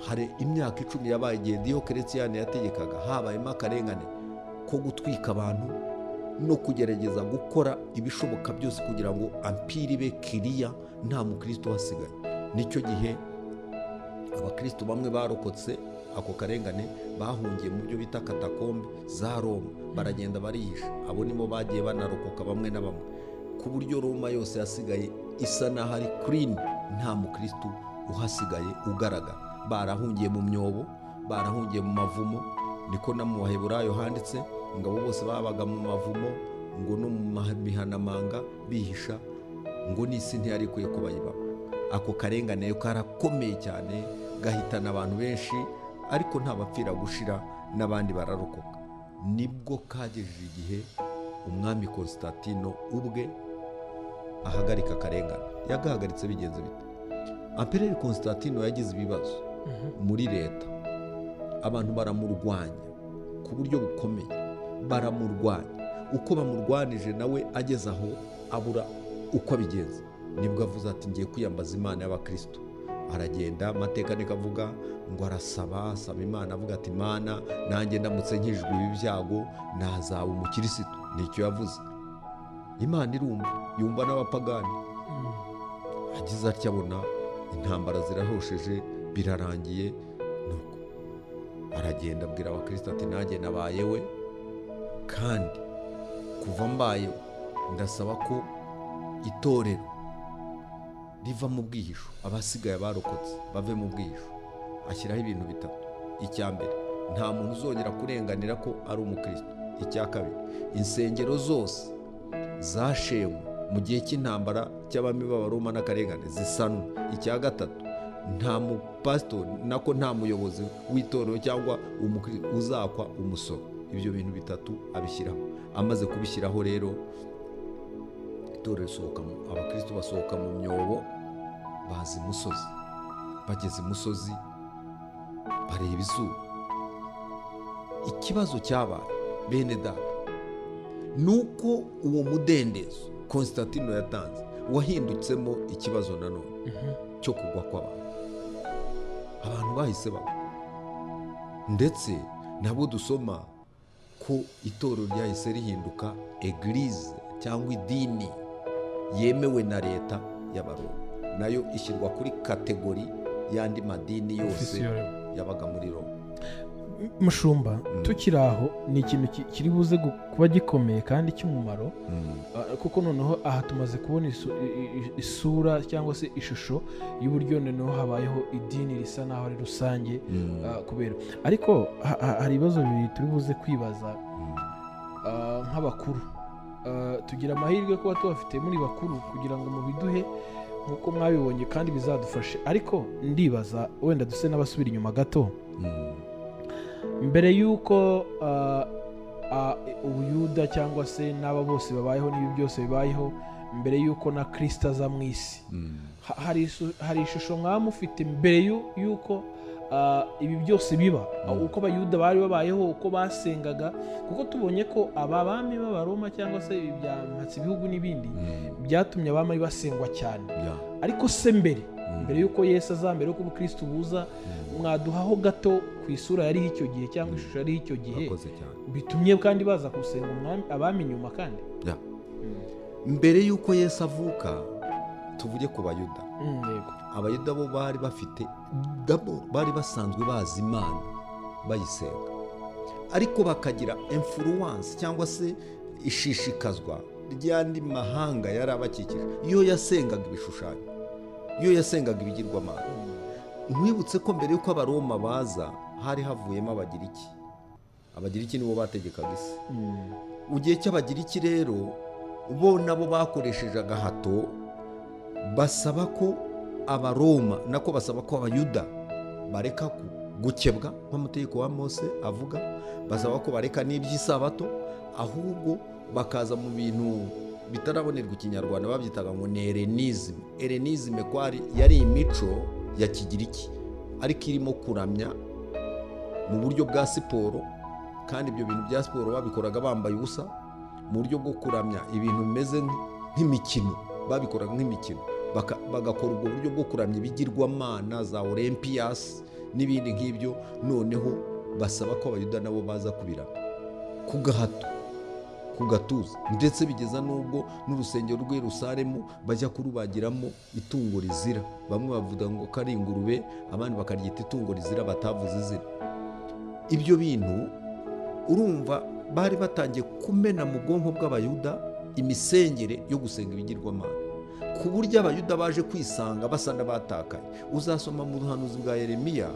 hari imyaka icumi yabaye igihe diyo keretiyani yategekaga habayemo akarengane ko gutwika abantu no kugerageza gukora ibishoboka byose kugira ngo ampiri be kiriya nta mukristo uhasigaye nicyo gihe abakristo bamwe barokotse ako karengane bahungiye mu byo bita katakombe za roma baragenda barihisha abo nibo bagiye banarokoka bamwe na bamwe ku buryo roma yose yasigaye isa n'aho ari kirini nta mukristo uhasigaye ugaragara barahungiye mu myobo barahungiye mu mavumo niko no mu baheburayo handitse ngo abo bose babaga mu mavumo ngo no mu ma- mihanamanga bihisha ngo n'isi ntiyari ikwiye ko bayibamo ako karengane karakomeye cyane gahitana abantu benshi ariko nta bapfira gushira n'abandi bararokoka nibwo kagejeje igihe umwami konstantino ubwe ahagarika akarengane yagahagaritse bigenze bite ampereri konstantino yagize ibibazo muri leta abantu baramurwanya ku buryo bukomeye baramurwanya uko bamurwanije nawe ageze aho abura uko abigenza nibwo avuze ati ngiye kwiyambaza imana y'abakristo aragenda amateka nikavuga ngo arasaba asaba imana avuga ati imana nanjye ndamutse nkijwe ibi byago nazaba umukirisitu nicyo yavuze imana irumva yumva n'abapagani agize atya abona intambara zirahosheje birarangiye nuko aragenda abwira abakristo ati nanjye nabaye we kandi kuva mbaye ndasaba ko itorero riva mu bwihisho abasigaye barokotse bave mu bwihisho ashyiraho ibintu bitatu icya mbere nta muntu uzongera kurenganira ko ari umukristo icya kabiri insengero zose zashenywe mu gihe cy'intambara cy'abami b'abaroma n'akarengane zisanwa icya gatatu nta mupasitori nako nta muyobozi w'itorero cyangwa umukri- uzakwa umusoro ibyo bintu bitatu abishyiraho amaze kubishyiraho rero itorero risohoka mu abakristo basohoka mu myobo baza imusozi bageze imusozi bareba izuba ikibazo cyabaye bene data ni uko uwo mudendezo konstantino yatanze wahindutsemo ikibazo nanone cyo kugwa kw'abantu abantu bahise bagwa ndetse nabo dusoma ko itorero ryahise rihinduka egirize cyangwa idini yemewe na leta y'abaroma nayo ishyirwa kuri kategori y'andi madini yose Ofisiyo. yabaga muri roma mushumba tukiri aho ni ikintu ki- kiri buze gu- kuba gikomeye kandi cy'umumaro Ah, kuko noneho aha tumaze kubona isu- i- i- isura cyangwa se ishusho y'uburyo noneho habayeho idini risa n'aho ari rusange ah, kubera ariko ha- ha- hari ibibazo bibiri turi buze kwibaza ah, nk'abakuru Ah, tugira amahirwe kuba tubafite muri bakuru kugira ngo mubiduhe nk'uko mwabibonye kandi bizadufashe ariko ndibaza wenda duse n'abasubira inyuma gato mbere y'uko ah, ah, ubuyuda cyangwa se n'aba bose babayeho n'ibi byose bibayeho mbere y'uko na kirisita aza mu isi ha- hari isu- hari ishusho mwaba mufite mbere y'u- y'uko ah, ibi byose biba uko abayuda bari babayeho uko basengaga kuko tubonye ko aba bami b'abaroma cyangwa se ibi bya mpatsi ibihugu n'ibindi byatumye abami basengwa cyane Ya. ariko se mbere mbere y'uko yesu aza mbere y'uko ubukristo buza mwaduhaho gato ku isura yariho icyo gihe cyangwa ishusho yariho icyo gihe Urakoze cyane bitumye kandi baza gusenga umwami- abami nyuma kandi Ya. mbere y'uko yesu avuka tuvuge ku bayuda Mm, yego abayuda bo bari bafite dabo bari basanzwe bazi imana bayisenga ariko bakagira influence cyangwa se ishishikazwa ry'andi mahanga yari abakikije iyo yasengaga ibishushanyo iyo yasengaga ibigirwamana nkwibutse ko mbere y'uko abaroma baza hari havuyemo abagiriki abagiriki nibo bategekaga isi Mm, mu gihe cy'abagiriki rero bo nabo bakoresheje agahato basaba ko abaroma nako basaba ko abayuda bareka ku- gukebwa nk'amategeko wa mose avuga basaba ko bareka n'iby'isabato ahubwo bakaza mu bintu bitarabonerwa ikinyarwanda babyitaga ngo ni erenizime erenizime ko ari- yari imico ya kigiriki ariko irimo kuramya mu buryo bwa siporo kandi ibyo bintu bya siporo babikoraga bambaye ubusa mu buryo bwo kuramya ibintu bimeze nk- nk'imikino babikoraga nk'imikino Baka- bagakora ubwo buryo bwo kuramya ibigirwamana za olempiyasi n'ibindi nk'ibyo noneho basaba ko abayuda nabo baza kubiramya ku gahato ku gatuza ndetse bigeza n'ubwo n'urusengero rw'i rusaremu bajya kurubagiramo itungo rizira bamwe bavuga ngo ko ari ingurube abandi bakaryita itungo rizira batavuze izina ibyo bintu urumva bari batangiye kumena mu bwonko bw'abayuda imisengere yo gusenga ibigirwamana ku buryo abayuda baje kwisanga basa n'abatakaye uzasoma mu buhanuzi bwa yeremiya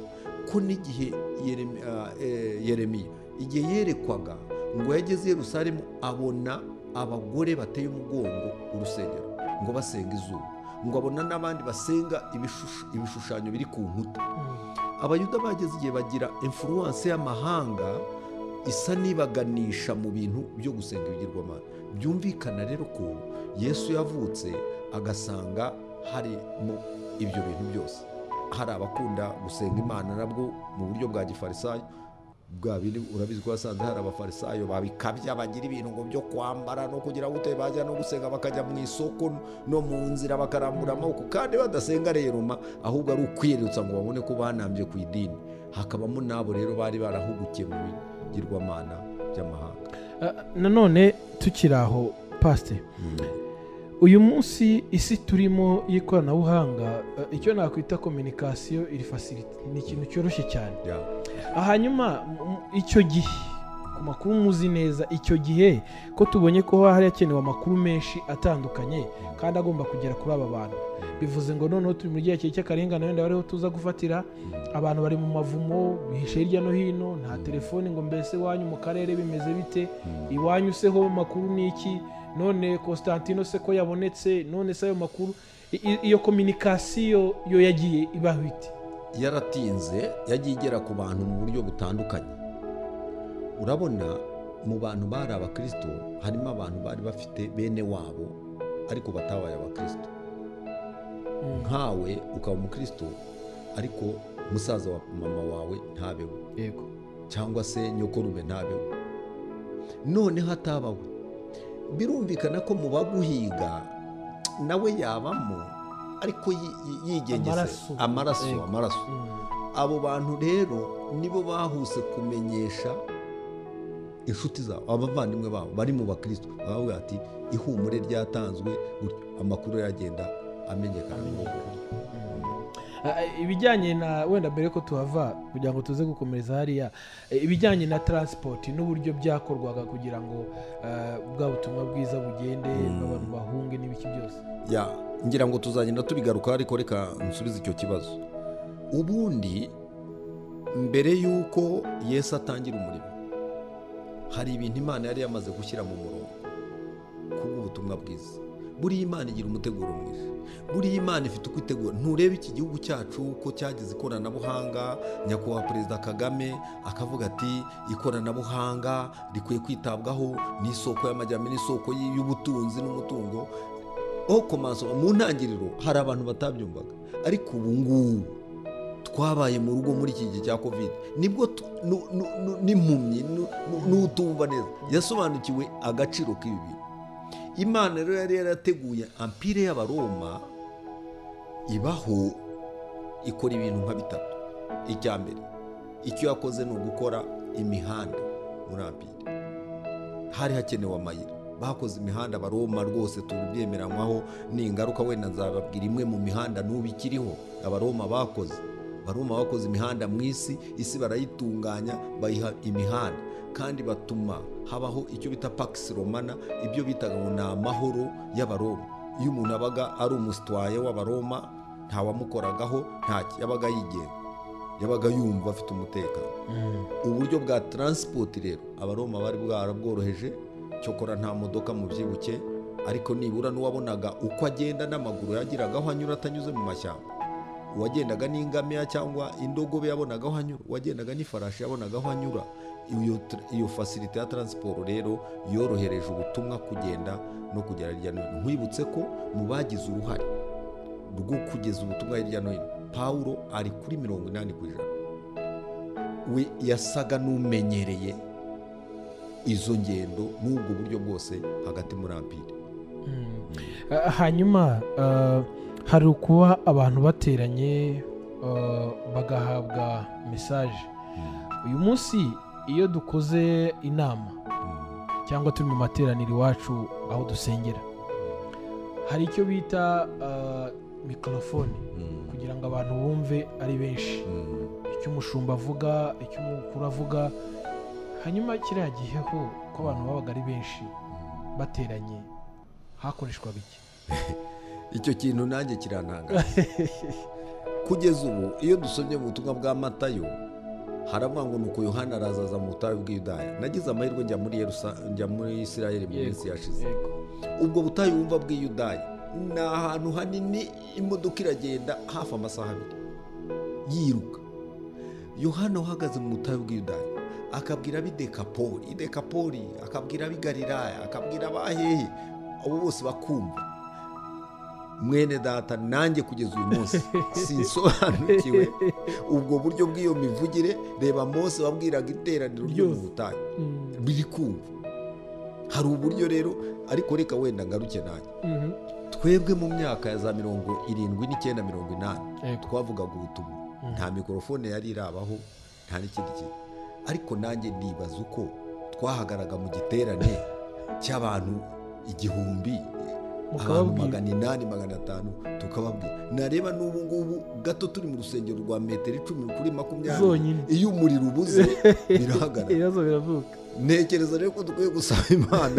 ko n'igihe Yeremi- ah, eh, yeremiya igihe yerekwaga ngo yageze i yerusalemu abona abagore bateye umugongo urusengero ngo basenga izuba ngo abona n'abandi basenga ibishusho- ibishushanyo biri ku nkuta mm, abayuda bageze igihe bagira influence y'amahanga isa n'ibaganisha mu bintu byo gusenga ibigirwamana byumvikana rero ko yesu yavutse agasanga harimo ibyo bintu byose hari abakunda gusenga imana nabwo mu buryo bwa gifarisayo bwa bindi urabizi ko wasanze hari abafarisayo babikabya bagira ibintu ngo byo kwambara no kugira ngo ute bajya no gusenga bakajya mu isoko no mu nzira bakarambura amaboko kandi badasenga rero ma ahubwo ari ukwiyerutsa ngo babone ko banambye ku idini hakabamo n'abo rero bari barahugukiye mu bigirwamana by'amahanga nanone tukiri aho pasite uyu munsi isi turimo y'ikoranabuhanga eh, icyo nakwita kominikasiyo iri fasiriti ni ikintu cyoroshye cyane Ya. hanyuma m- icyo gihe ku makuru muzi neza icyo gihe ko tubonye ko hari hakenewe amakuru menshi atandukanye kandi agomba kugera kuri aba bantu bivuze ngo noneho turi mu gihe cy'akarengane wenda bariho tuza gufatira abantu bari mu mavumo bihishe hirya no hino nta telefoni ngo mbese iwanyu mu karere bimeze bite iwanyu se ho makuru ni iki none Constantino se ko yabonetse none se ayo makuru I- i- iyo kominikasiyo yo yagiye ibaho ite yaratinze yagiye igera ku bantu mu buryo butandukanye urabona mu bantu bari abakristo harimo abantu bari bafite bene wabo ariko batabaye abakristo nkawe ukaba umukristo ariko musaza wa mama wawe ntabeho yego cyangwa se nyokorume ntabeho noneho atabaho birumvikana ko mu baguhiga nawe yabamo ariko yi- yi- yigengese Amaraso. amaraso Yego. amaraso Mm. abo bantu rero nibo bahuse kumenyesha inshuti zabo abavandimwe babo bari mu bakristo baravuga ati ihumure ryatanzwe gutyo amakuru aragenda amenyekana mu rugo." Ah, ibijyanye na wenda mbere ko tuhava kugira ngo tuze gukomereza hariya eh, ibijyanye na taransipoti n'uburyo byakorwaga kugira ngo ah, bwa butumwa bwiza bugende abantu bahunge n'ibiki byose ya ngira ngo tuzagenda tubigaruka ariko reka nsubize icyo kibazo ubundi mbere y'uko yesu atangira umurimo hari ibintu imana yari yamaze gushyira mu murongo kubw'ubutumwa bwiza buriya imana igira umuteguro mwiza buriya imana ifite uko itegura nturebe iki gihugu cyacu ko cyagize ikoranabuhanga nyakubahwa perezida kagame akavuga ati ikoranabuhanga rikwiye kwitabwaho ni isoko y'amajyambere ni isoko y- y'ubutunzi n'umutungo aho komanso mu ntangiriro hari abantu batabyumvaga ariko ubu ngubu twabaye mu rugo muri iki gihe cya covid nibwo tu- nu- nu- nu- n'impumyi nu- nu- n'utumva neza yasobanukiwe agaciro k'ibi bintu imana rero yari yarateguye ampire y'abaroma ibaho ikora ibintu nka bitatu icya mbere icyo yakoze ni ugukora imihanda muri ampire hari hakenewe amayira bakoze imihanda abaroma rwose tubyemerankwaho ni ingaruka wenda nzababwira imwe mu mihanda n'ubu ikiriho abaroma bakoze abaroma bakoze imihanda mu isi isi barayitunganya bayiha imihanda kandi batuma habaho icyo bita pakisi romana ibyo bitaga ngo ni amahoro y'abaroma iyo umuntu abaga ari umusitwaye w'abaroma ntawamukoragaho ntaki yabaga yigenga yabaga yumva afite umutekano uburyo bwa taransipoti rero abaroma bari bwarabworoheje cyokora nta modoka mu byibuke ariko nibura n'uwabonaga uko agenda n'amaguru yagiraga aho anyura atanyuze mu mashyamba uwagendaga n'ingamiya cyangwa indogobe yabonaga aho anyura uwagendaga n'ifarashi yabonaga aho anyura iyo, tr- iyo fasirite ya taransiporo rero yorohereje ubutumwa kugenda no kugera hirya no hino nkwibutse ko mu bagize uruhare rwo kugeza ubutumwa hirya no hino pawulo ari kuri mirongo inani ku ijana we yasaga n'umenyereye izo ngendo n'ubwo buryo bwose hagati muri ampire Ah, hanyuma ah, hari ukuba abantu bateranye ah, bagahabwa mesaje uyu munsi iyo dukoze inama cyangwa turi mu materaniro iwacu aho dusengera hari icyo bita ah, mikorofone kugira ngo abantu bumve ari benshi icyo umushumba avuga icyo umukuru avuga hanyuma kiriya gihe ho ko abantu babaga ari benshi bateranye hakoreshwaga iki icyo kintu nanjye kirantangaza kugeza ubu iyo dusomye mu butumwa bwa matayo haravuga ngo nuko yohana arazaza mu butayu bw'iyudaya nagize amahirwe njya muri Yerusa- njya muri isirayeli mu Yego, minsi yashize yego. ubwo butayu wumva bw'iyudaya ni ahantu hanini imodoka iragenda hafi amasaha abiri yiruka yohana uhagaze mu butayu bw'iyudaya akabwira ab'i dekapoli i dekapoli akabwira ab'i galilaya akabwira abahehe abo bose bakumva mwene data nanjye kugeza uyu munsi sinsobanukiwe ubwo buryo bw'iyo mivugire reba mose wabwiraga iteraniro ryo mu Ryose. butayu biri kumva hari uburyo rero ariko reka wenda ngaruke nanjye Mhm. twebwe mu myaka ya za mirongo irindwi n'icyenda mirongo inani Yego. twavugaga ubutumwa nta mikorofone yari irabaho nta n'ikindi kintu ariko nanjye nibaza uko twahagaraga mu giterane cy'abantu igihumbi abantu Mukababwira. magana inani magana atanu tukababwira nareba n'ubu ngubu gato turi mu rusengero rwa metero icumi kuri makumyabiri Zonyine. iyo umuriro ubuze birahagarara ibibazo biravuka ntekereza rero ko dukwiye gusaba imana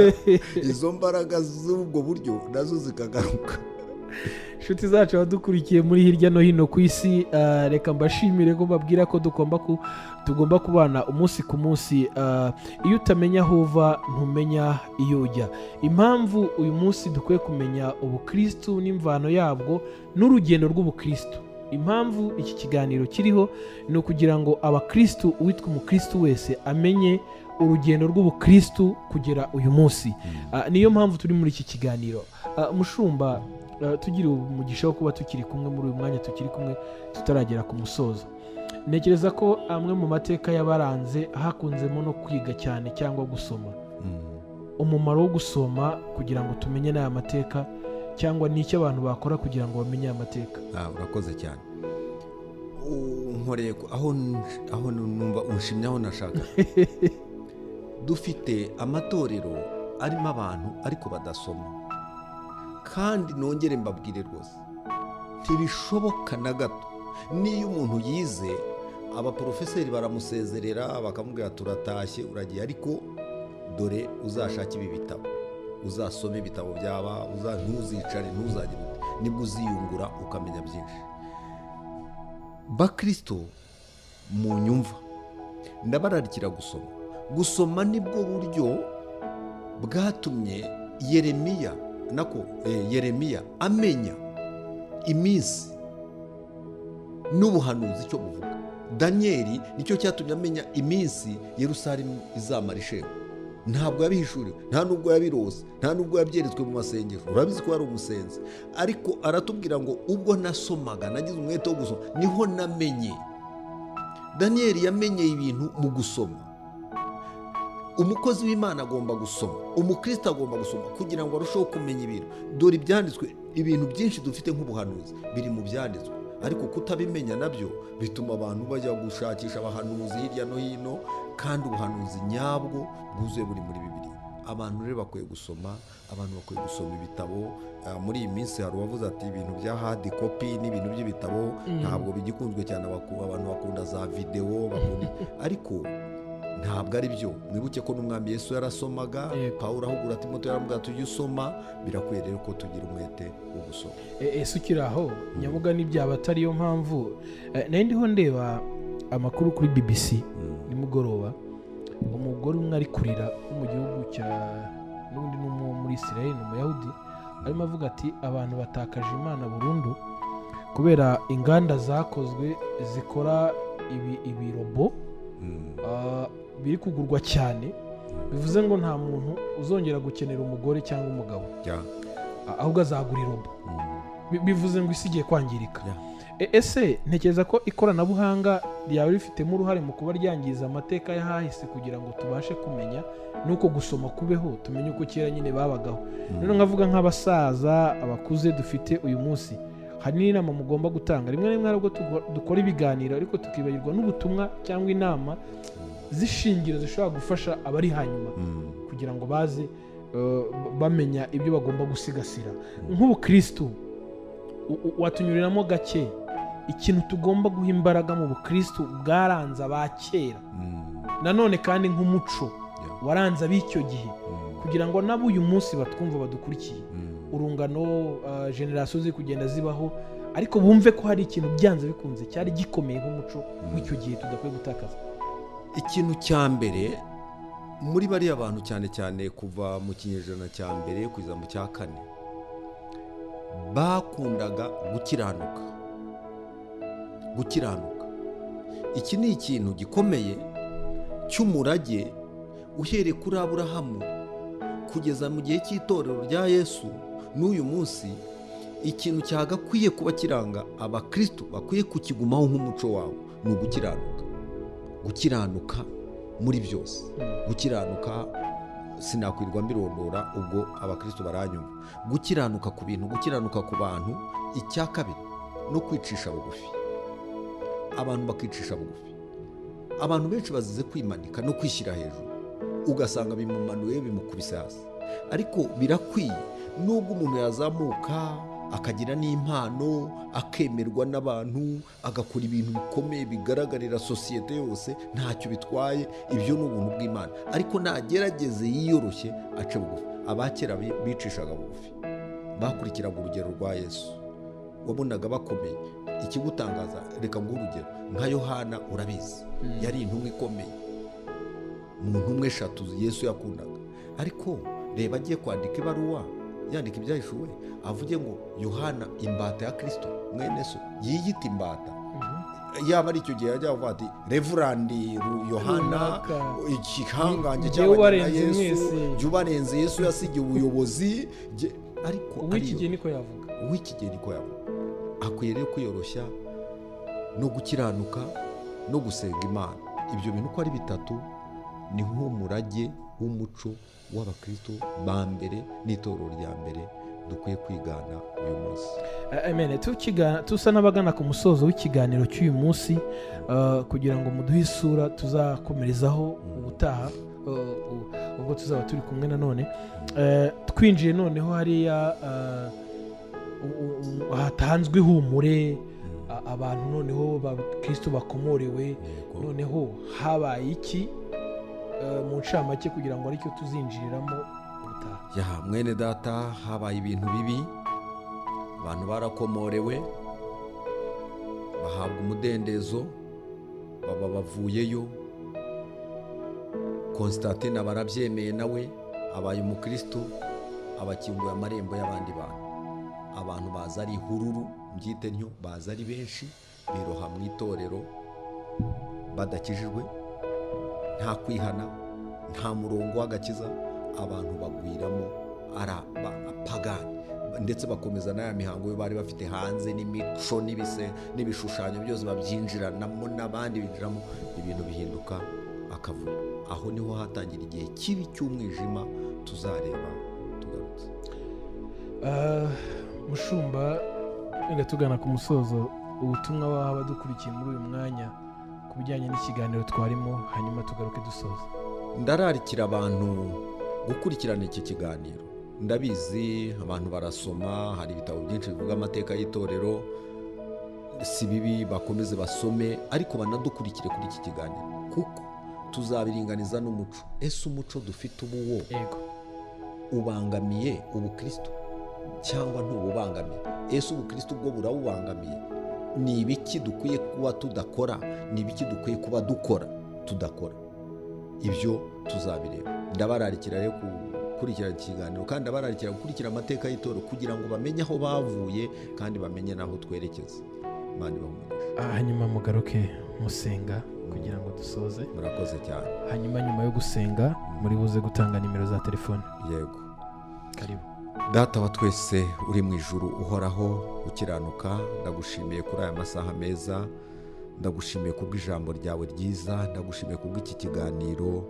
izo mbaraga z'ubwo buryo nazo zikagaruka inshuti zacu abadukurikiye muri hirya no hino ku isi ah, reka mbashimire ko mbabwira ko tugomba ku- tugomba kubana umunsi ku munsi ah, iyo utamenya aho uva ntumenya iyo ujya impamvu uyu munsi dukwiye kumenya ubukirisitu n'imvano yabwo n'urugendo rw'ubukirisitu impamvu iki kiganiro kiriho ni ukugira ngo abakirisitu uwitwa umukirisitu wese amenye urugendo rw'ubukirisitu kugera uyu munsi Ah, niyo mpamvu turi muri iki kiganiro Ah, mushumba eh, tugire umugisha wo kuba tukiri kumwe muri uyu mwanya tukiri kumwe tutaragera ku musozo ntekereza ko amwe mu mateka yabaranze hakunzemo no kwiga cyane cyangwa gusoma umumaro wo gusoma kugira ngo tumenye n'aya mateka cyangwa n'icyo abantu bakora kugira ngo bamenye aya mateka Ah, urakoze cyane U- nkoreye ku- aho n- aho n- numva unshimye aho nashaka dufite amatorero arimo abantu ariko badasoma kandi nongere mbabwire rwose ntibishoboka na gato niyo umuntu yize abaporofeseri baramusezerera bakamubwira turatashye uragiye ariko dore uzashake ibi bitabo uzasome ibitabo byaba uza- ntuzicare ntuzajye nibwo uziyungura ukamenya byinshi bakristo mu nyumva ndabararikira gusoma gusoma nibwo buryo bwatumye yeremiya nako eh, yeremiya amenya iminsi n'ubuhanuzi icyo buvuga daniyeli nicyo cyatumye amenya iminsi yerusalemu izamara ishema ntabwo yabihishuriwe nta nubwo yabirose nta nubwo yabyeretswe mu masengesho urabizi ko yari umusenzi ariko aratubwira ngo ubwo nasomaga nagize umwete wo gusoma niho namenye daniyeli yamenye ibintu mu gusoma umukozi w'imana agomba gusoma umukristo agomba gusoma kugira ngo arusheho kumenya ibintu dore ibyanditswe ibintu byinshi dufite nk'ubuhanuzi biri mu byanditswe ariko kutabimenya nabyo bituma abantu bajya gushakisha abahanuzi hirya no hino kandi ubuhanuzi nyabwo bwuzuye buri muri bibiri abantu rero bakwiye gusoma abantu bakwiye gusoma ibitabo Ah, muri iyi minsi hari uwavuze ati ibintu bya hadi kopi n'ibintu by'ibitabo ntabwo bigikunzwe cyane abaku- abantu bakunda za videwo bakunda ariko ntabwo ari byo mwibuke ko n'umwami yesu yarasomaga Yego. pawulo ahugura timoto yaramubwira tujye usoma birakwiye rero ko tugira umwete wo gusoma E- ese ukiri aho nyabuga n'ibyaba atari yo mpamvu Eh, nari ndiho ndeba amakuru kuri bbc nimugoroba umugore umwe ari kurira wo mu gihugu cya n'ubundi ni umwe wo muri israel ni umuyahudi arimo avuga ati abantu batakaje imana burundu kubera inganda zakozwe zikora ibi- ibirobo ah, biri kugurwa cyane bivuze ngo nta muntu uzongera gukenera umugore cyangwa umugabo Ya. Ah, ahubwo azagura irobo Mm. Bi- bivuze ngo isi igiye kwangirika Yeah. E- ese ntekereza ko ikoranabuhanga ryaba rifitemo uruhare mu kuba ryangiza amateka y'ahahise kugira ngo tubashe kumenya nuko gusoma kubeho tumenye uko kera nyine babagaho rero nkavuga nk'abasaza abakuze dufite uyu munsi hari n'inama mugomba gutanga rimwe na rimwe hari ubwo tugo- dukora ibiganiro ariko tukibagirwa n'ubutumwa cyangwa inama z'ishingiro zishobora gufasha abari hanyuma Mm. kugira ngo baze eh, bamenya ibyo bagomba gusigasira nk'ubukirisitu u- u- watunyuriramo gake ikintu tugomba guha imbaraga mu bukirisitu bwaranze aba kera Mm. nanone kandi nk'umuco Yeah. waranze ab'icyo gihe Mm. kugira ngo n'ab'uyu munsi batwumva badukurikiye Mm. urungano eh, generasiyo ziri kugenda zibaho ariko bumve ko hari ikintu byanze bikunze cyari gikomeye nk'umuco w'icyo gihe tudakwiye gutakaza ikintu cya mbere muri bariya bantu cyane cyane kuva mu kinyejana cya mbere kugeza mu cya kane bakundaga gukiranuka gukiranuka iki ni ikintu gikomeye cy'umurage uhereye kuri aburahamu kugeza mu gihe cy'itorero rya yesu n'uyu munsi ikintu cyagakwiye kuba kiranga abakristo bakwiye kukigumaho nk'umuco wabo ni ugukiranuka gukiranuka muri byose gukiranuka sinakwirwa mbirondora ubwo abakristo baranyumva gukiranuka ku bintu gukiranuka ku bantu icya kabiri no kwicisha bugufi abantu bakicisha bugufi abantu benshi bazize kwimanika no kwishyira hejuru ugasanga bimumanuye bimukubise hasi ariko birakwiye nubwo umuntu yazamuka akagira n'impano akemerwa n'abantu agakora ibintu bikomeye bigaragarira sosiyete yose ntacyo bitwaye ibyo ni ubuntu bw'imana ariko nagerageze yiyoroshye ace bugufi abakera bi- bicishaga bugufi bakurikiraga urugero rwa yesu wabonaga bakomeye ikigutangaza reka nguhe urugero nka yohana urabizi yari intumwa ikomeye mu ntumwa eshatu yesu yakundaga ariko reba agiye kwandika ibaruwa yandika ibyahishuwe avuge ngo yohana imbata ya kirisito mwene so yiyita imbata yaba ari icyo gihe yajya avuga ati revurandi Ru- yohana Runaka. igihangange Jyewe cy'abanyina warenze Yesu, mwese. jye ubarenze yesu yasigiye ubuyobozi jye- ariko uw'iki ariyo- gihe niko yavuga uw'ikigeni ko yaba akwiye rero kwiyoroshya no gukiranuka no gusenga imana ibyo bintu uko ari bitatu ni nk'umurage w'umuco w'abakristo ba mbere n'itorero rya mbere dukwiye kwigana uyu munsi amen Tukiga- tusa n'abagana ku musozo w'ikiganiro cy'uyu munsi eh, kugira ngo muduhe isura tuzakomerezaho ubutaha eh, u- ubwo tuzaba turi kumwe nanone Eh, twinjiye noneho hariya eh, u- u- hatanzwe ihumure a- abantu noneho bakristo bakomorewe Yego. noneho habaye iki eh, mu ncamake kugira ngo aricyo tuzinjiriramo ubutaha ya mwene data habaye ibintu bibi abantu barakomorewe bahabwa umudendezo baba bavuyeyo konsitatine aba arabyemeye nawe abaye umukristo abakinguye amarembo y'abandi bantu abantu baza ari ihururu mbyite ntyo baza ari benshi biroha mu itorero badakijijwe nta kwihana nta murongo w'agakiza abantu bagwiramo ari aba- apagani ndetse bakomeza n'aya mihango yo bari bafite hanze n'imico n'ibise- n'ibishushanyo byose babyinjiranamo n'abandi binjiramo ibintu bihinduka akavuyo aho niho hatangira igihe kibi cy'umwijima tuzareba tugarutse Ah, mushumba wenda tugana ku musozo ubutumwa waha abadukurikiye muri uyu mwanya ku bijyanye n'ikiganiro twarimo hanyuma tugaruke dusoza ndararikira abantu gukurikirana iki kiganiro ndabizi abantu barasoma hari ibitabo byinshi bivuga amateka y'itorero si bibi bakomeze basome ariko banadukurikire kuri iki kiganiro kuko tuzabiringaniza n'umuco ese umuco dufite ubu wo yego ubangamiye ubukristo cyangwa ntububangamiye ese ubukristo ubwo burawubangamiye ni ibiki dukwiye kuba tudakora ni ibiki dukwiye kuba dukora tudakora ibyo tuzabireba ndabararikira rero gukurikirana ikiganiro kandi ndabararikira gukurikira amateka y'itorero kugira ngo bamenye aho bavuye kandi bamenye n'aho twerekeza imana ibahumurije Ah, hanyuma mugaruke musenga kugira ngo dusoze murakoze cyane hanyuma nyuma yo gusenga muri buze gutanga nimero za telefone yego karibu data wa twese uri mu ijuru uhoraho ukiranuka ndagushimiye kuri aya masaha meza ndagushimiye kubw'ijambo ryawe ryiza ndagushimiye kubw'iki kiganiro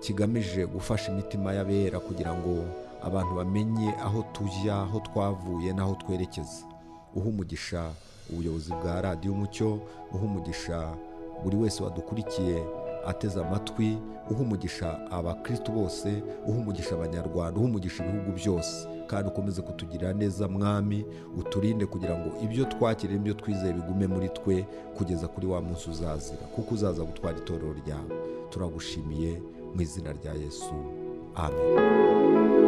kigamije gufasha imitima y'abera kugira ngo abantu bamenye aho tujya aho twavuye n'aho twerekeza uha umugisha ubuyobozi bwa radiyo umucyo uha umugisha buri wese wadukurikiye ateze amatwi uha umugisha abakristu bose uha umugisha abanyarwanda uha umugisha ibihugu byose kandi ukomeze kutugirira neza mwami uturinde kugira ngo ibyo twakiriye ibyo twizeye bigume muri twe kugeza kuri wa munsi uzazira kuko uzaza gutwara itorero ryawe turagushimiye mu izina rya yesu amen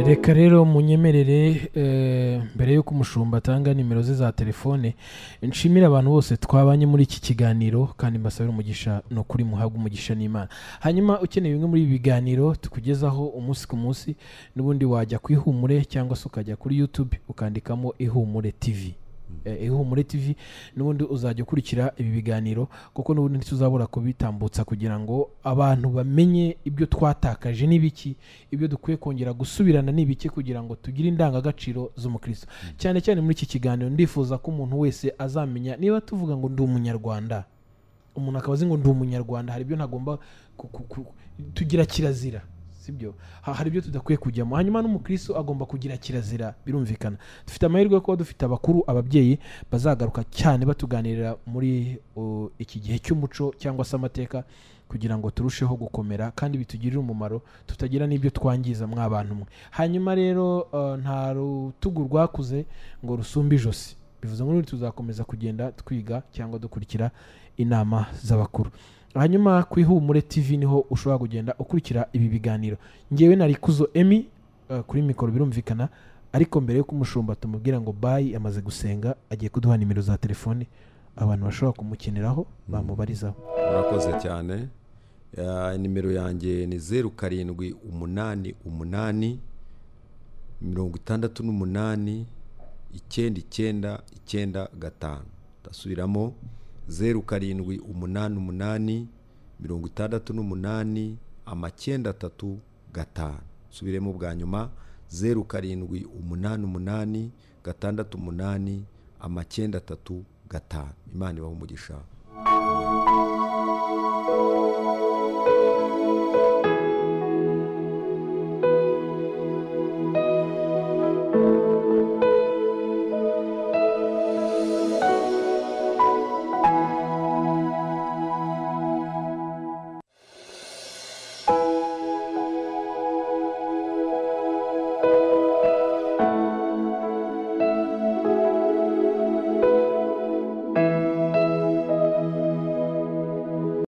reka rero munyemerere eh, mbere y'uko umushumba atanga nimero ze za telefone nshimire abantu bose twabanye muri iki kiganiro kandi mbasabire umugisha ni ukuri muhabwa umugisha n'imana hanyuma ukeneye bimwe muri ibi biganiro tukugezaho umunsi ku munsi n'ubundi wajya ku ihumure cyangwa se ukajya kuri youtube ukandikamo ihumure tv Eh, ihumure tv n'ubundi uzajya ukurikira ibi biganiro kuko n'ubundi ntituzabura kubitambutsa kugira ngo abantu bamenye ibyo twatakaje n'ibiki ibyo dukwiye kongera gusubirana n'ibiki kugira ngo tugire indangagaciro z'umukristo cyane cyane muri iki kiganiro ndifuza ko umuntu wese azamenya niba tuvuga ngo ndi umunyarwanda umuntu akaba azi ngo ndi umunyarwanda hari ibyo ntagomba ku- ku- ku- tugira kirazira sibyo Ha- hari ibyo tudakwiye kujyamo hanyuma n'umukristo agomba kugira kirazira birumvikana dufite amahirwe yo kuba dufite abakuru ababyeyi bazagaruka cyane batuganirira muri uh, iki gihe cy'umuco cyangwa se amateka kugira ngo turusheho gukomera kandi bitugirire umumaro tutagira n'ibyo twangiza mw'abantu mwe hanyuma rero uh, nta rutugu rwakuze ngo rusumbe ijosi bivuze ngo n'ubundi tuzakomeza kugenda twiga cyangwa dukurikira inama z'abakuru hanyuma ku ihumure tv niho ushobora kugenda ukurikira ibi biganiro ngewe na rikuzo emi eh, kuri mikoro birumvikana ariko mbere y'uko umushumba tumubwira ngo bayi amaze gusenga agiye kuduha nimero za telefoni abantu bashobora kumukeneraho bamubarizaho murakoze cyane Ah, nimero yanjye ni zeru karindwi umunani umunani mirongo itandatu n'umunani icyenda icyenda icyenda gatanu ndasubiramo zeru karindwi umunani umunani mirongo itandatu n'umunani amacyenda atatu gatanu nsubiremo bwa nyuma zeru karindwi umunani umunani gatandatu umunani amacyenda atatu gatanu imana ibaha umugisha